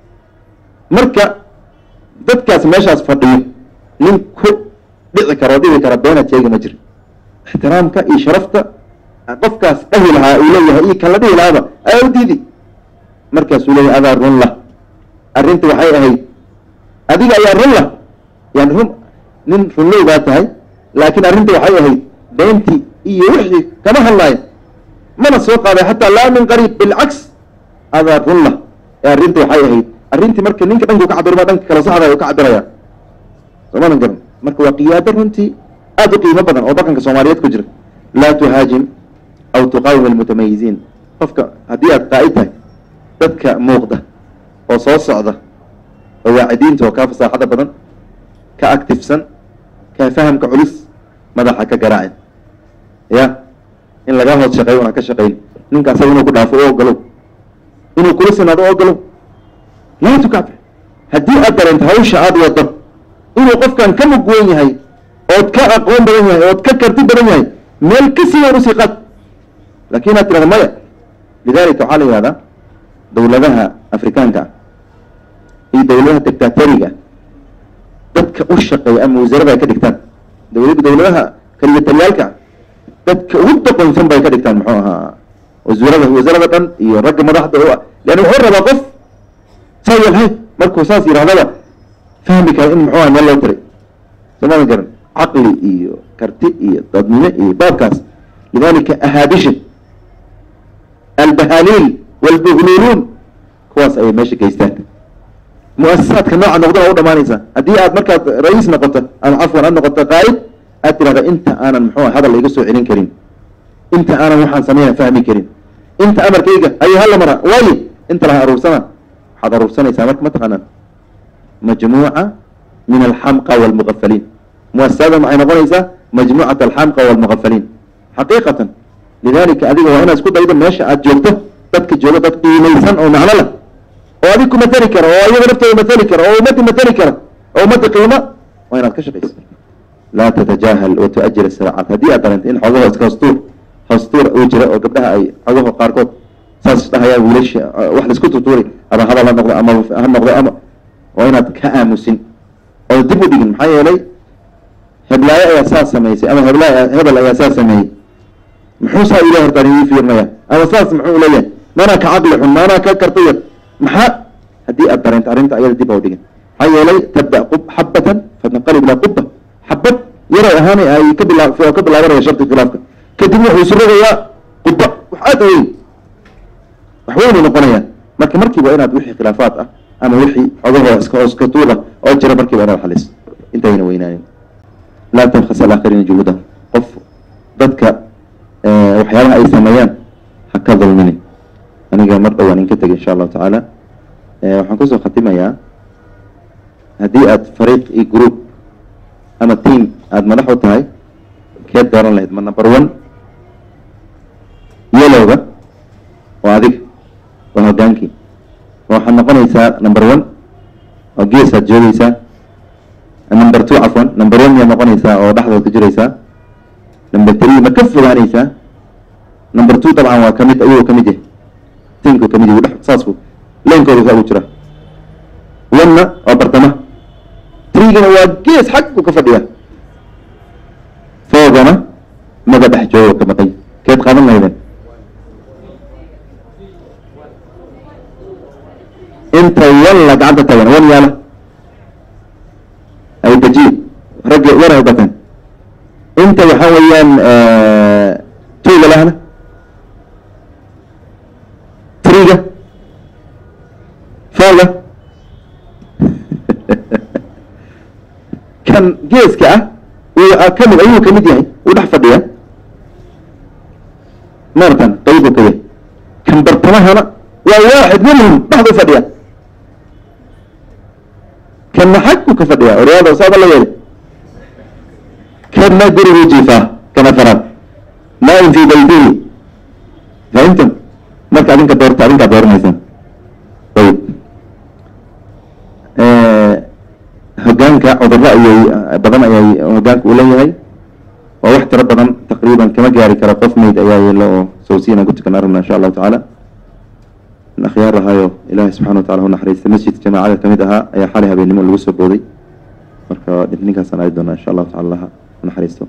marka dadkaas meeshaas fadhiyo nin ku dhici kara oo dhibi kara beenaad sheegi ma jiro ixtiraamka iyo sharafta qofkaas dhahi lahaa uu leeyahay iyo kan la dhihi lahaaba ayaa u diidi markaasuu leeyahay adaa run lah arrinta waxay ahayd adiga ayaa run lah yani run nin runlow baa tahay laakiin arrinta waxay ahayd beentii iyo wixii kama hadlaayo mana soo qaaday xataa laa min qariib bilcaks adaa run lah ee arrinta waxay ahayd arrintii marka ninka dhanku ka cabirma dhanka kale saxda u ka cabiraya soomadan garan marka waa qiyaado runtii aada u qiimo badan oo dhaqanka soomaaliyeed ku jira laa tuhaajim aw tuqaawim almutamayiziin qofka haddii aad qaa'id tahay dadka muuqda oo soo socda oo waacidiinta oo kaa fasaaxada badan ka actifsan ka fahamka culus madaxa ka garaacin ya in laga hoos shaqeeyo una ka shaqayn ninka asaga inuu ku dhaafo u ogolow inuu kula sinaado u ogolow laa tukacbir haddii aad dareento hawsha aada wado inuu qofkan ka mug weyn yahay ood ka aqoon badan yahay ood ka karti badan yahay meel ka sii weyn usii qaad laakin inaad tirahdo maya lidalika waxaa la yihahdaa dawladaha afrikaanka ah iyo dawladaha dictatoriga dadka u shaqeeya ama wasaarada ay ka dhigtaan dawla dawladaha kaliyataliyaalka ah dadka ugu doqonsan bay ka dhigtaan muxuu ahaa wasuurada wasaarada dhan iyo ragga madaxda u ah leanna wuxuu rabaa qof saa yalhay markuu saas yidhahdaba fahmi kara in muxuu aha meel loo tiray soomaadan garan caqli iyo karti iyo dadnimo iyo baabkaas lidalika ahaabisha albahaliil walbuhluuluun kuwaas ayay meesha geystaan mu-asasaadka nooca noqdana u dhamaanaysaa haddii aad markaad ra-iis noqoto ama cafwan aad noqoto qaa'id aad tirahda inta aanan muxuu hadal iga soo celin karin inta aanan waxaan sameyna fahmi karin inta amarkayga ayay hala mara waaye inta laha aruursana waxaad aruursanaysaa marka mataqaanaan majmuuca min alxamqa walmuqafaliin muasasada maxay noqonaysaa majmuucat alxamqa walmuqafaliin xaqiiqatan lidalika adiga waa inaad isku daydo meesha aad joogto dadka jooga dad qiimaysan oo macno leh oo adig ku mateli kara oo iyaga naftooda mateli kara oo ummaddi mateli kara oo ummadda qiimo waa inaad ka shaqayso laa tatajahal wa tuajil siraacaat haddii aad dareento in xogaho iska hostuur hostuur uu jira oo gabdhaha ay xogaho qaarkood saas dhahayaan wiilasha wax laisku tutuuray ama hadal ha noqdo ama ha noqdo ama waa inaad ka aamusin oo dib u dhigin maxaa yeelay heblaayo ayaa saas samaysay ama heblaay hebel ayaa saas sameeyey muxuu saa ilahi hortaan ii fiirnaya ama saas muxuu leeyahay maanaa ka caqli xun maanaa ka karta yar maxaa haddii aad dareento arrinta ayada dib oo dhigin maxaa yeelay tabda qub xabatan fatanqalib ilaa quba xabad yaray ahaan ay ka bila oo ka bilaabanaya sharti khilaafka kadibna wuxuu isu rogayaa quba wax aad u weyn wax weynay noqonayaan marka markiiba inaad wixii khilaafaad ah ama wixii xogahooda iska iska tuuda oo jira markiiba inaad xaliso intayna weynaanin laa tabkhas alaakhiriina juhuudahum qof dadka waxyaabaha ay sameeyaan ha ka dulmini aniga mar dhowaan in ka tegay insha allahu tacaala waxaan kusoo khatimayaa haddii aad fariiq iyo group ama team aada madax u tahay keed dooran lahayd ma number one yelowga waa adiga waa hogaankii waxaad noqonaysaa number one oo geesaad joogeysaa number two cafwan number one miyaad noqonaysaa oo dhexdood ku jiraysaa number three ma ka fogaanaysaa number two dabcan waa kamid ayuu kamid yahay tinku kamid yahay dhex saasku leenkooda saa ugu jira one-na waa bartama three-gana waa gees xaggu ka fadhiya four-gana maga dhex joogo ka maqay keed qaadan lahaydeen inta walla gacanta tagan wan yaala ay dajiib ragga wan ay bateen inta waxaa weeyaan tuuga lahna triga fooga kan geeska ah uu kamid ayuu kamid yahay uu dhex fadhiya maaratan qaybu ka yahay kan bartamahana waa waaxid minhum dhexdu fadhiya kanna xagku ka fadhiya oryaalda saaba la yeeli kanna gurigu jiifaa kana faraad naaim fi baytihi fahimtum marka adinka doorta adinkaa dooranaysaan ayib hogaanka cudurro ayay badan ayay hogaanka uu leeyahay waa wax tiro badan taqriiban kama gaari karo qof meyd ayaa yeelo oo sawsiyan aan ku tukan arabna insha allahu tacaala in akhyaar ahaayo ilaahay subxana watacala hu naxariista masjidka jamaacada kamid ahaa ayaa xalay habeennimo lagu soo booday marka ninkaasaan aadi doonaa insha allahu tacala laha naxariisto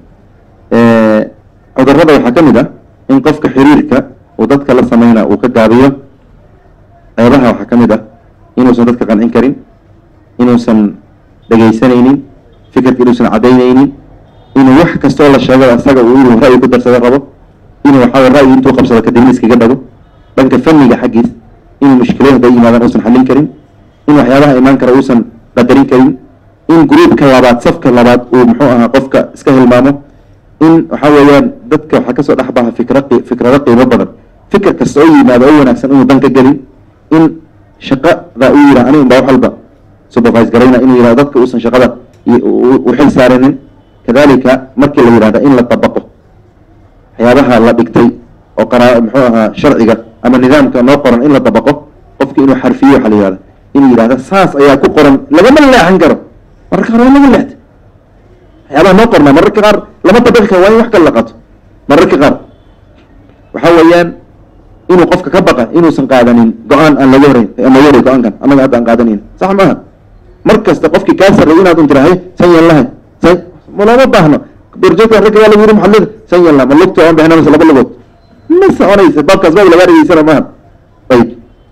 cudurrada waxaa ka mid ah in qofka xiriirka uu dadka la sameynaa uu ka gaabiyo ceebaha waxaa ka mid ah inuusan dadka qancin karin inuusan dhegaysanaynin fikirka inuusan cadaynaynin inuu wax kastoo la sheego isaga uu inuu ra'yi ku darsado rabo inuu waxaa ra'yi intuu qabsado kadibna iskaga dhago dhanka fanniga xaggiis inuu mushkilooyinka ay yimaadaan uusan xallin karin in waxyaabaha imaan kara uusan qadarin karin in gruubka labaad safka labaad uu muxuu ahaa qofka iska hilmaamo in waxaa weeyaan dadka waxaa kasoo dhex baha fikra fikrado qiimo badan fikir kasta oo yimaado oo wanaagsan inuu dan ka gelin in shaqada uu yidhah aniga unbaa wax walba supervise garayna inuu yidhahdo dadka uusan shaqada u xil saarinin kadalika markii la yidhahda in la dabaqo waxyaabaha la dhigtay oo qaraa muxuu ahaa sharciga ama nidaamka noo qoran in la dabaqo qofki inuu xarfiyo waxaa la yihahda inuu yidhahda saas ayaa ku qoran lagama leexan karo mararka qaar waa laga leexta waxyaabaha noo qornaa mararka qaar lama dabaqi karo waa in wax kale la qato mararka qaar waxa weeyaan inuu qofka ka baqa inuusan qaadanin go-aan aan laga horeyn aan laga horay go-aankan annaga hadda aan qaadanayn sax maaha mar kasta qofkii kaa sarray inaad un tirahay san yan lahay san malama baahno borjoogkan ragga waa lagu yiri maxalada san yan laha ma lugta aan bixina mase laba lugood ma soconaysa baabkaas baab lagaa dhegeysana maaha ayib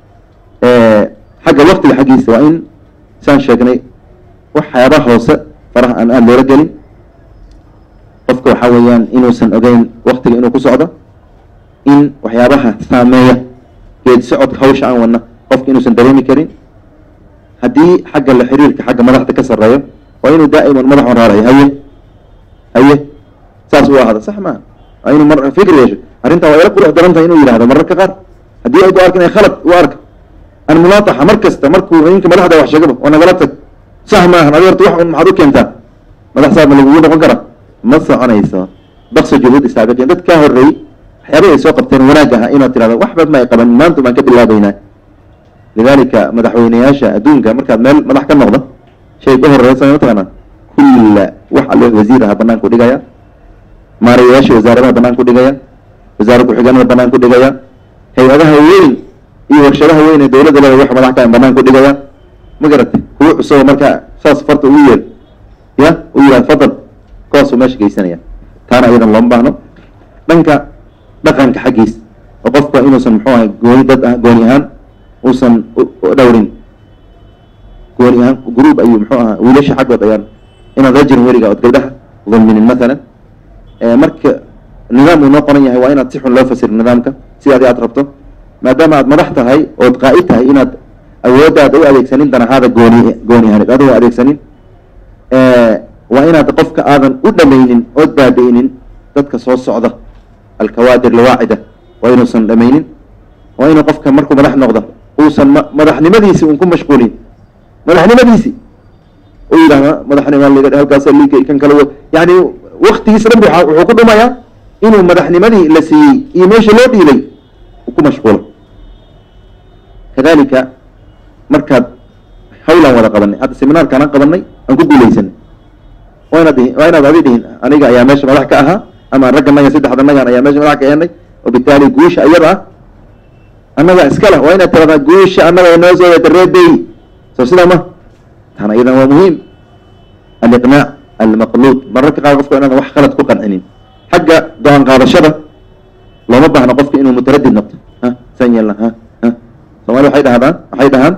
xagga waktiga xaggiisa waa in saan sheegnay waxyaaba hoose faraha aan aada loola gelin qofka waxaa weeyaan inuusan ogeyn waktiga inuu ku socdo in waxyaabaha saameeya geed socodka hawsha aan wadna qofka inuusan dareemi karin haddii xagga la xiriirka xagga madaxda ka sarreeyo waa inuu daa'iman madax horaarayo haye haye saas uu ahada sax maaha waa inuu mar fikr yeesho arrintan waa ila qurux daran tahay inuu yidhahdo mararka qaar haddii ay ku arkan ay khalad u arka an munaataxa mar kasta markuu ninka madaxda wax sheegaba waa nagala tag sax maahan adi horta wax un maxaad u keentaa madax saab ma lagugu noqon kara ma soconayso bakso juhuud isaabiqiin dad kaa horreeyey waxyaaba ay soo qabteen wanaag aha inaad tirahdo waxba ma ay qaban maanta baan ka bilaabaynaa lidalika madaxweyneyaasha adduunka markaad meel madax ka noqdo shay ka horeeya samey mataqaanaa kulla wax alle wasiir aha banaan ku dhigaya maarayayaasha wasaaradaha banaan ku dhigaya wasaara ku-xigeenada banaan ku dhigaya hay-adaha weyn iyo warshadaha weyn ee dowladda leeda wax madax kaan banaan ku dhigaya ma garatay kuwa cusub markaa saas farta ugu yeel ya u yihahd fadal kuwaasuu meesha geysanaya taana iyadan looma baahno dhanka dhaqanka xaggiis oo qofka inuusan muxuu ahay gooni dad ah gooni ahaan uusan dhowrin gooni ahaan gruub ayuu muxuu ahaa wiilasha xaggood ayaan inaad la jirin weliga ood gabdhaha dulminin mathalan marka nidaam uu noo qoran yahay waa inaad si xun loo fasiro nidaamka sidaadi aad rabto maadaama aad madax tahay ood qaa'id tahay inaad awooddaada u adeegsanin danahaada gooni gooni ahaneed adigoo adeegsanin waa inaad qofka aadan u dhamaynin ood baabi'inin dadka soo socda alkawaadir lawaacida waa inuusan dhamaynin waa inuu qofka markuu madax noqdo uusan ma madaxnimadiisi un ku mashquulin madaxnimadiisi u yidhahda madaxnima liga halkaas liga kan kale yani waktigiisa dhan bu wuxuu ku dhumayaa inuu madaxnimadii la siiyey iyo meesha loo dhiibay uu ku mashquulo kadalika markaad hawlaan wada qabanay hadda seminaarkaan aan qabanay aan ku guuleysanay waa inaad waa inaad adi dhihin aniga ayaa meesha madax ka ahaa ama ragga naga saddexda nagan ayaa meesha madax ka eenay wabitaali guusha ayada ah annaga iska leh waa inaad tiradaa guusha annaga inoo soo wata reebey soo sidaa ma tan ayadan waa muhiim aliqnaac almaqluud mararka qaar qofka inaadan wax qalad ku qancinin xagga go-aan qaadashada looma baahno qofka inuu mutaradid noqdo ha saan yeelna ha ha soomaali waxay dhahdaan waxay dhahaan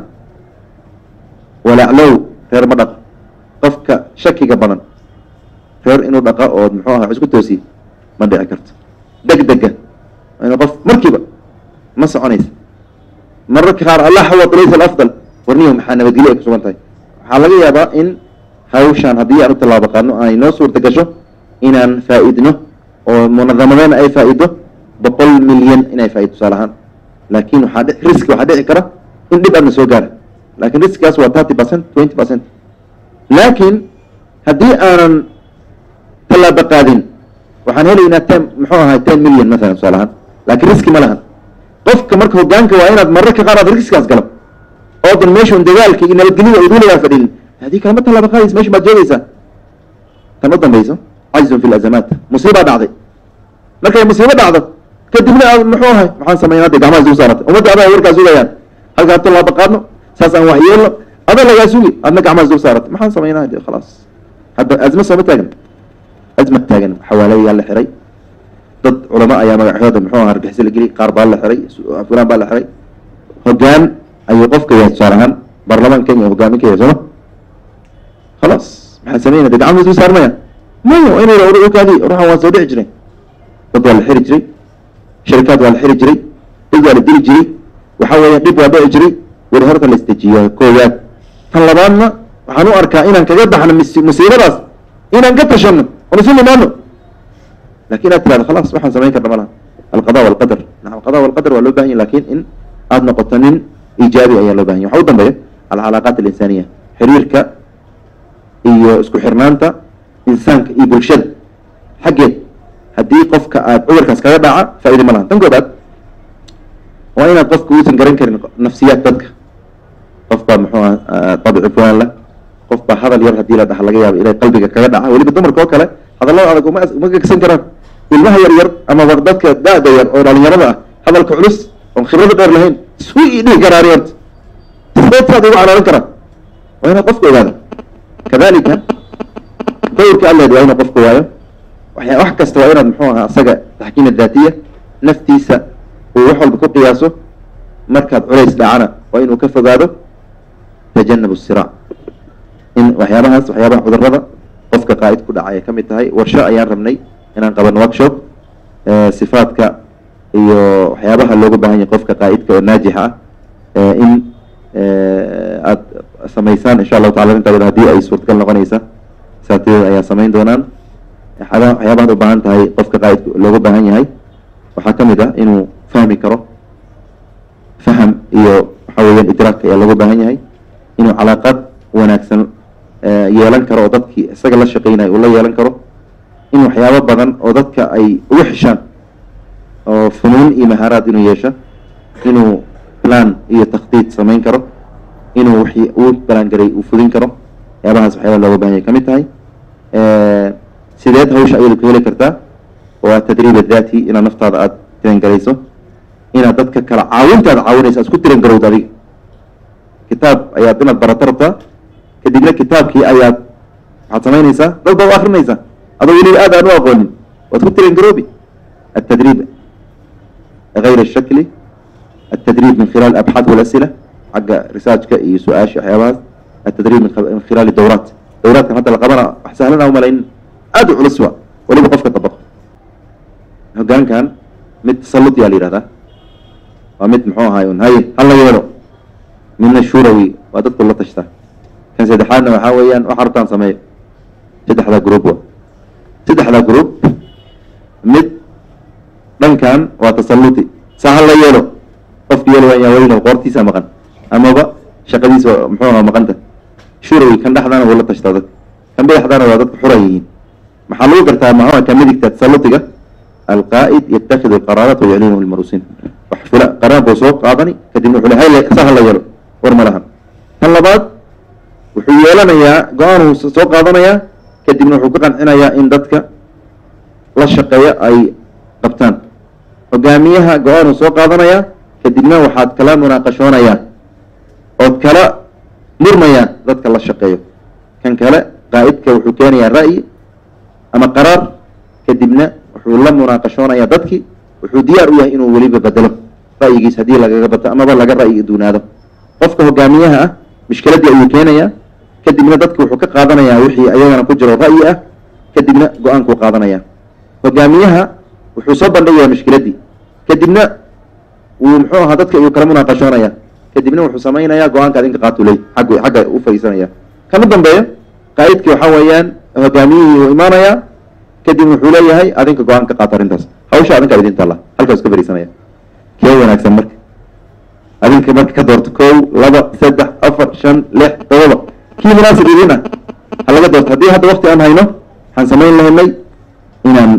walaclow reer ma dhaqo qofka shakiga badan reer inuu dhaqa oo muxuu aha isku toosiye ma dhici karto deg dega waa inuu qof markiiba ma soconaysa mararka qaar alaxwat laysa alafdal warniyo maxaa nabadgelyo ay ku sugan tahay waxaa laga yaabaa in hawshaan haddii aan u tallaabo qaadno ay noo suurta gasho inaan faa-idno oo munadamadeen ay faa-ido boqol milyan inay faa-ido tusaale ahaan laakin waxaa dhi riski waxaa dhici kara in dhib aadna soo gaara lakin riskigaas waa thirty percent twenty percent laakiin haddii aanan tallaabo qaadin waxaan helaynaa ten muxuu ahay ten million masalan tusaale ahaan laakiin riski ma lahan qofka marka hogaanka waa inaad mararka qaar aad riskigaas galo oodan meeshun dagaalka iyo nabadgelyada uduulagaa fadhinin haddii kalama tallaabo qaadaysa meesha baad joogaysaa tan u dambayso cajzun fi lazamaat musiibaa dhacday markay musiibo dhacdo kadibna aad muxuu ahay maxaan sameynaa de gacmaha isugu saaratay ummadda adaa warkaa sugayaan halkaan tallaabo qaadno saas aan wax yeelno adaa lagaa sugi adna gacmaha isugu saaratay maxaan sameynaa de khalaas hadda azma sooma taagan azma taagan xawaalayaa la xiray dad culamo ayaa magaxyooda muxuu aha argixisyo la geliyay qaar baa la xiray fulaan baa la xiray hogaan ayuu qofka yahay tusaale ahaan baarlamaan kenya hogaamin ka yahay sooma khalaas maxaa sameynaya de gacmaha isugu saarmaya maya waa inay ogaadi ruuxan waa soo dhici jiray dad waa la xiri jiray sharikaad waa la xiri jiray dad waa la dili jiray waxa weeya dhib waa dhici jiray weli horta la istajiyo koowaad tan labaadna waxaan u arkaa inaan kaga baxno mis- musiibadaas inaan ka tashano oon isu nimaano lakin inaad tirahdo khalaas waxaan samayn karna ma laha alqada walqadar nacam alqada walqadar waa loo bahan yahy lakin in aada noqoto nin ijaabi ayaa loo bahan yahy waxa u dambeeya alcalaaqaat alinsaniya xiriirka iyo isku xirnaanta insaanka iyo bulshada xaggeed haddii qofka aad cudurkaas kaga dhaca faa-ida ma laha tan koobaad waa inaad qofka uusan garan karin nafsiyaad dadka qof baa muxuu aha dabci fulaan lah qof baa hadal yar haddii la dhaha laga yaabo inay qalbiga kaga dhaca weliba dumarka oo kale hadallada adag uma uma gegsan karaan ilmaha yar yar amaba dadka da-da yar oo dhalinyarada ah hadalka culus oon khibrada dheer lahayn isku i dhihi karaa ariyanta sideedkaad ugu calaalan karaa waa inaad qofka ogaada kadalika dawrka alleed waa inuu qofka waayo waxya wax kasta waa inaad muxuu ahaa asaga taxkiina daatiya naftiisa uu wax walba ku qiyaaso markaad culays dhacana waa inuu ka fogaado tajanab siraac in waxyaabahaas waxyaabaha cudurada qofka qaa'id ku dhacay ay ka mid tahay warsho ayaan rabnay inaan qabano workshop sifaadka iyo waxyaabaha looga baahan yahay qofka qaa'idka oo naajixa ah in aad samaysaan insha allahu tacala intaa haddii ay suurtagal noqonaysa saatideeda ayaa samayn doonaan waxyaaba waxyaabahaad u baahan tahay qofka qaa'idka looga baahan yahay waxaa ka mid ah inuu fahmi karo faham iyo waxa weeyaan idraak ayaa looga baahan yahay inuu calaaqad wanaagsan yeelan karo oo dadkii isaga la shaqeynaya uu la yeelan karo in waxyaabo badan oo dadka ay ugu xishaan oo funuun iyo mahaaraad inuu yeesho inuu plan iyo takhdiid samayn karo inuu wixii uu balaan garay uu fudin karo waxyaabahaas waxyaaba looga baahan yahay ka mid tahay sideed hawsha ayadu ka heli kartaa waa tadriib adati inaad naftaada aada tiran garayso inaad dadka kala caawintaada caawinaysa isku tiran garowda adiga kitaab ayaad inaad barato rabtaa kadibna kitaabkii ayaad waxaad samaynaysaa dad baad u akrinaysaa adoo weliba aad aan u aqoonin waad ku tiran garoobi التدريب غير الشكلي التدريب من خلال الأبحاث والأسئلة حق ريسيرش iyo su-aasha waxyaabahaas التدريب من خ- من خلال الدورات دوراتkan hadda la qabana wax sahlan uma layn aad u culus wa weliba qofka dabaqo hogaankan mid tasallut yaa la yihahdaa waa mid muxuu ahaay un haye hala yeelo midna shurawi waa dadku la tashtaa kan saddexaadna waxaa weeyaan waxa rabtaan sameeyo saddexdaa group wa saddexdaa group mid dhankan waa tasalluti saa hala yeelo qofki yeelo waan yaa weyno qoortiisa maqan amaba shaqadiisa muxuu ahaa maqanta shurawi kan dhexdaana wuu la tashtaa dadka kan badaxdaana waa dadka xuran yihiin maxaa lagu gartaa maxaa ka midigta tasallutiga alqaa'id yattakidu alqaraarat wayuclinuhu lmarusin wax fula qaraan buu soo qaadani kadibna wuxuu le hay saa hala yeelo war ma lahan tan labaad wuxuu yeelanayaa go-aan uu soo qaadanayaa kadibna wuxuu ka qancinayaa in dadka la shaqeeya ay qabtaan hogaamiyaha go-aan uu soo qaadanayaa kadibna waxaad kala munaaqashoonayaa ood kala murmayaa dadka la shaqeeyo kan kale qaa'idka wuxuu keenayaa ra'yi ama qaraar kadibna wuxuu la munaaqashoonayaa dadkii wuxuu diyaar u yahay inuu weliba bedelo ra'yigiis haddii lagaga bato amaba laga ra'yi duunaado qofka hogaamiyaha ah mishkiladii ayuu keenayaa kadibna dadki wuxuu ka qaadanayaa wixii ayagana ku jiro ra'yi ah kadibna go-aankuu qaadanaya hogaamiyaha wuxuu soo bandhigayaa mishkiladii kadibna wuu muxuu ahaa dadka ayuu kala munaaqashoonaya kadibna wuxuu samaynayaa go-aanka adinka qaatu ley xagg xagga u fadhiisanaya kan u dambeeyo qaa'idkii waxaa weeyaan hogaamiyihii uu imaanayaa kadib wuxuu leeyahay adinka go-aan ka qaato arrintaas hawsha adinkaa idin taalla halkaas ka fadhiisanaya kee wanaagsan marka adinka marka ka doorto kow laba saddex afar shan lix todoba kii munaasib idin ah ha laga doorto haddii hadda wakti aan hayno waxaan samayn lahaynay inaan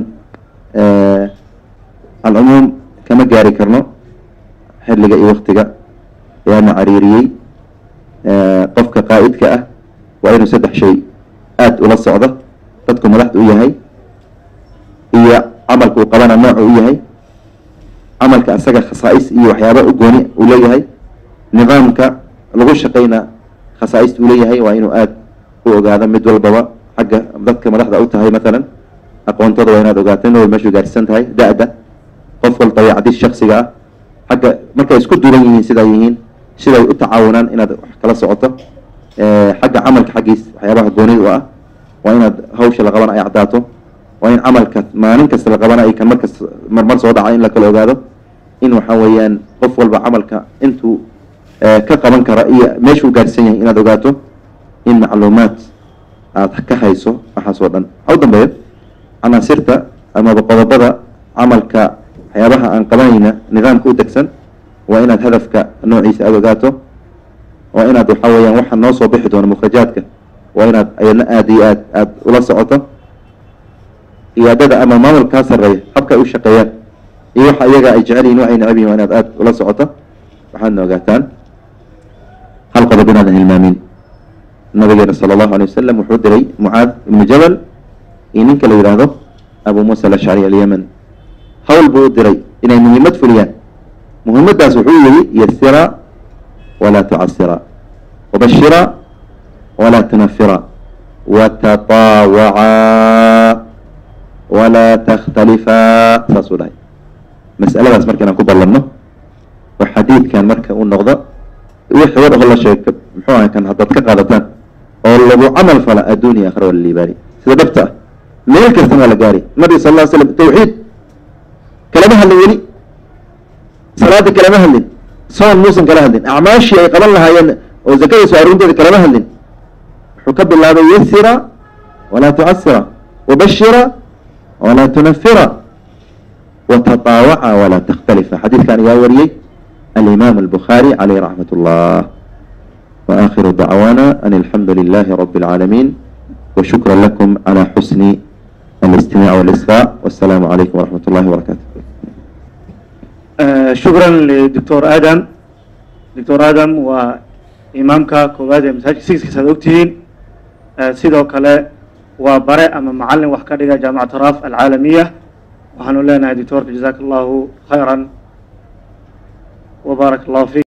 alcumuum kama gaari karno xilliga iyo waktiga ayaana cariiriyey qofka qaa'idka ah waa inuu saddex shay aada ula socdo dadku madaxda u yahay iyo camalka uu qabana nooca u yahay camalka asaga khasaa'is iyo waxyaaba u gooni uu leeyahay nidaamka lagu shaqayna khasaa'ista uu leeyahay waa inuu aada u ogaado mid walbaba xagga dadka madaxda u tahay mathalan aqoontooda waa inaad ogaato in walba meeshuu gaarsiisan tahay da-da qof wal dabeecadiis shaksiga ah xagga markay isku duwan yihiin sidaa yihiin siday u tacaawunaan inaad wax kala socoto xagga camalka xaggiis waxyaabaha goonida u ah waa inaad hawsha la qabana ay caddaato waa in camalka maalin kasta la qabana ay kan markas marmar soo dhaca in la kala ogaado in waxa weeyaan qof walba camalka intuu ka qaban kara iyo meeshuu gaarsiisan yahay inaad ogaato in macluumaad aad ka hayso waxaas oo dhan waxa u dambeeyo canaasirta amaba qodobada camalka waxyaabaha aan qabanayna nidaamka u degsan waa inaad hadafka noociisa aada ogaato waa inaad waxa weeyaan waxa noo soo bixi doono mukhrajaadka waa inaad ayadna aada iyo aad aada ula socoto iyaadada ama maamulkaa sarreeya habka ay u shaqeeyaan iyo waxa iyaga ay jecel yihin waxay necab yihin waa inaad aada ula socoto waxaadna ogaataan hal qodob inaadan hilmaamin nabigeena sala allahu alay wasalam wuxuu diray mucaad ibnu jabal iyo ninka la yidhaahdo abu muusa alashcari alyaman hawl buu u diray inay muhiimad fuliyaan muhimaddaas wuxuu yihi yasira walaa tucasira wabashira walaa tunafira watataawaca walaa takhtalifaa saasuu dhahay mas'aladaas marka inaan ku ballanno oo xadiidkan marka uu noqdo wixii war oo la sheegto muxuu ahay kan haddaad ka qaadataan oo lagu camal fala adduuniya akhra wala liibaani sida dhabta ah meel kastana waa la gaari nabiga sal lla ly slam tawxiid kalama hadlin weli salaada kalama hadlin soon muusan kala hadlin acmaashii ay qaban lahaayeen oo zakada soo arrinteeda kalama hadlin wuxuu ka bilaabay yasira walaa tucasira wabashira walaa tunafira watataawaca walaa takhtalifa xadiidkan igaa wariyey alimaam albukhaari caleyh raxmat ullah waakhiru dacwaana an alxamdu lilahi rabi اlcaalamiin washukra lakum calى xusni الاستماع والإسراء والسلام عليكم ورحمة الله وبركاته شكرا لدكتور آدم دكتور آدم وإمامك كوباد مساجد سيكس كساد أكتين سيدو كلا وبرع أما معلم وحكا جامعة راف العالمية وحنو لنا دكتور جزاك الله خيرا وبارك الله فيك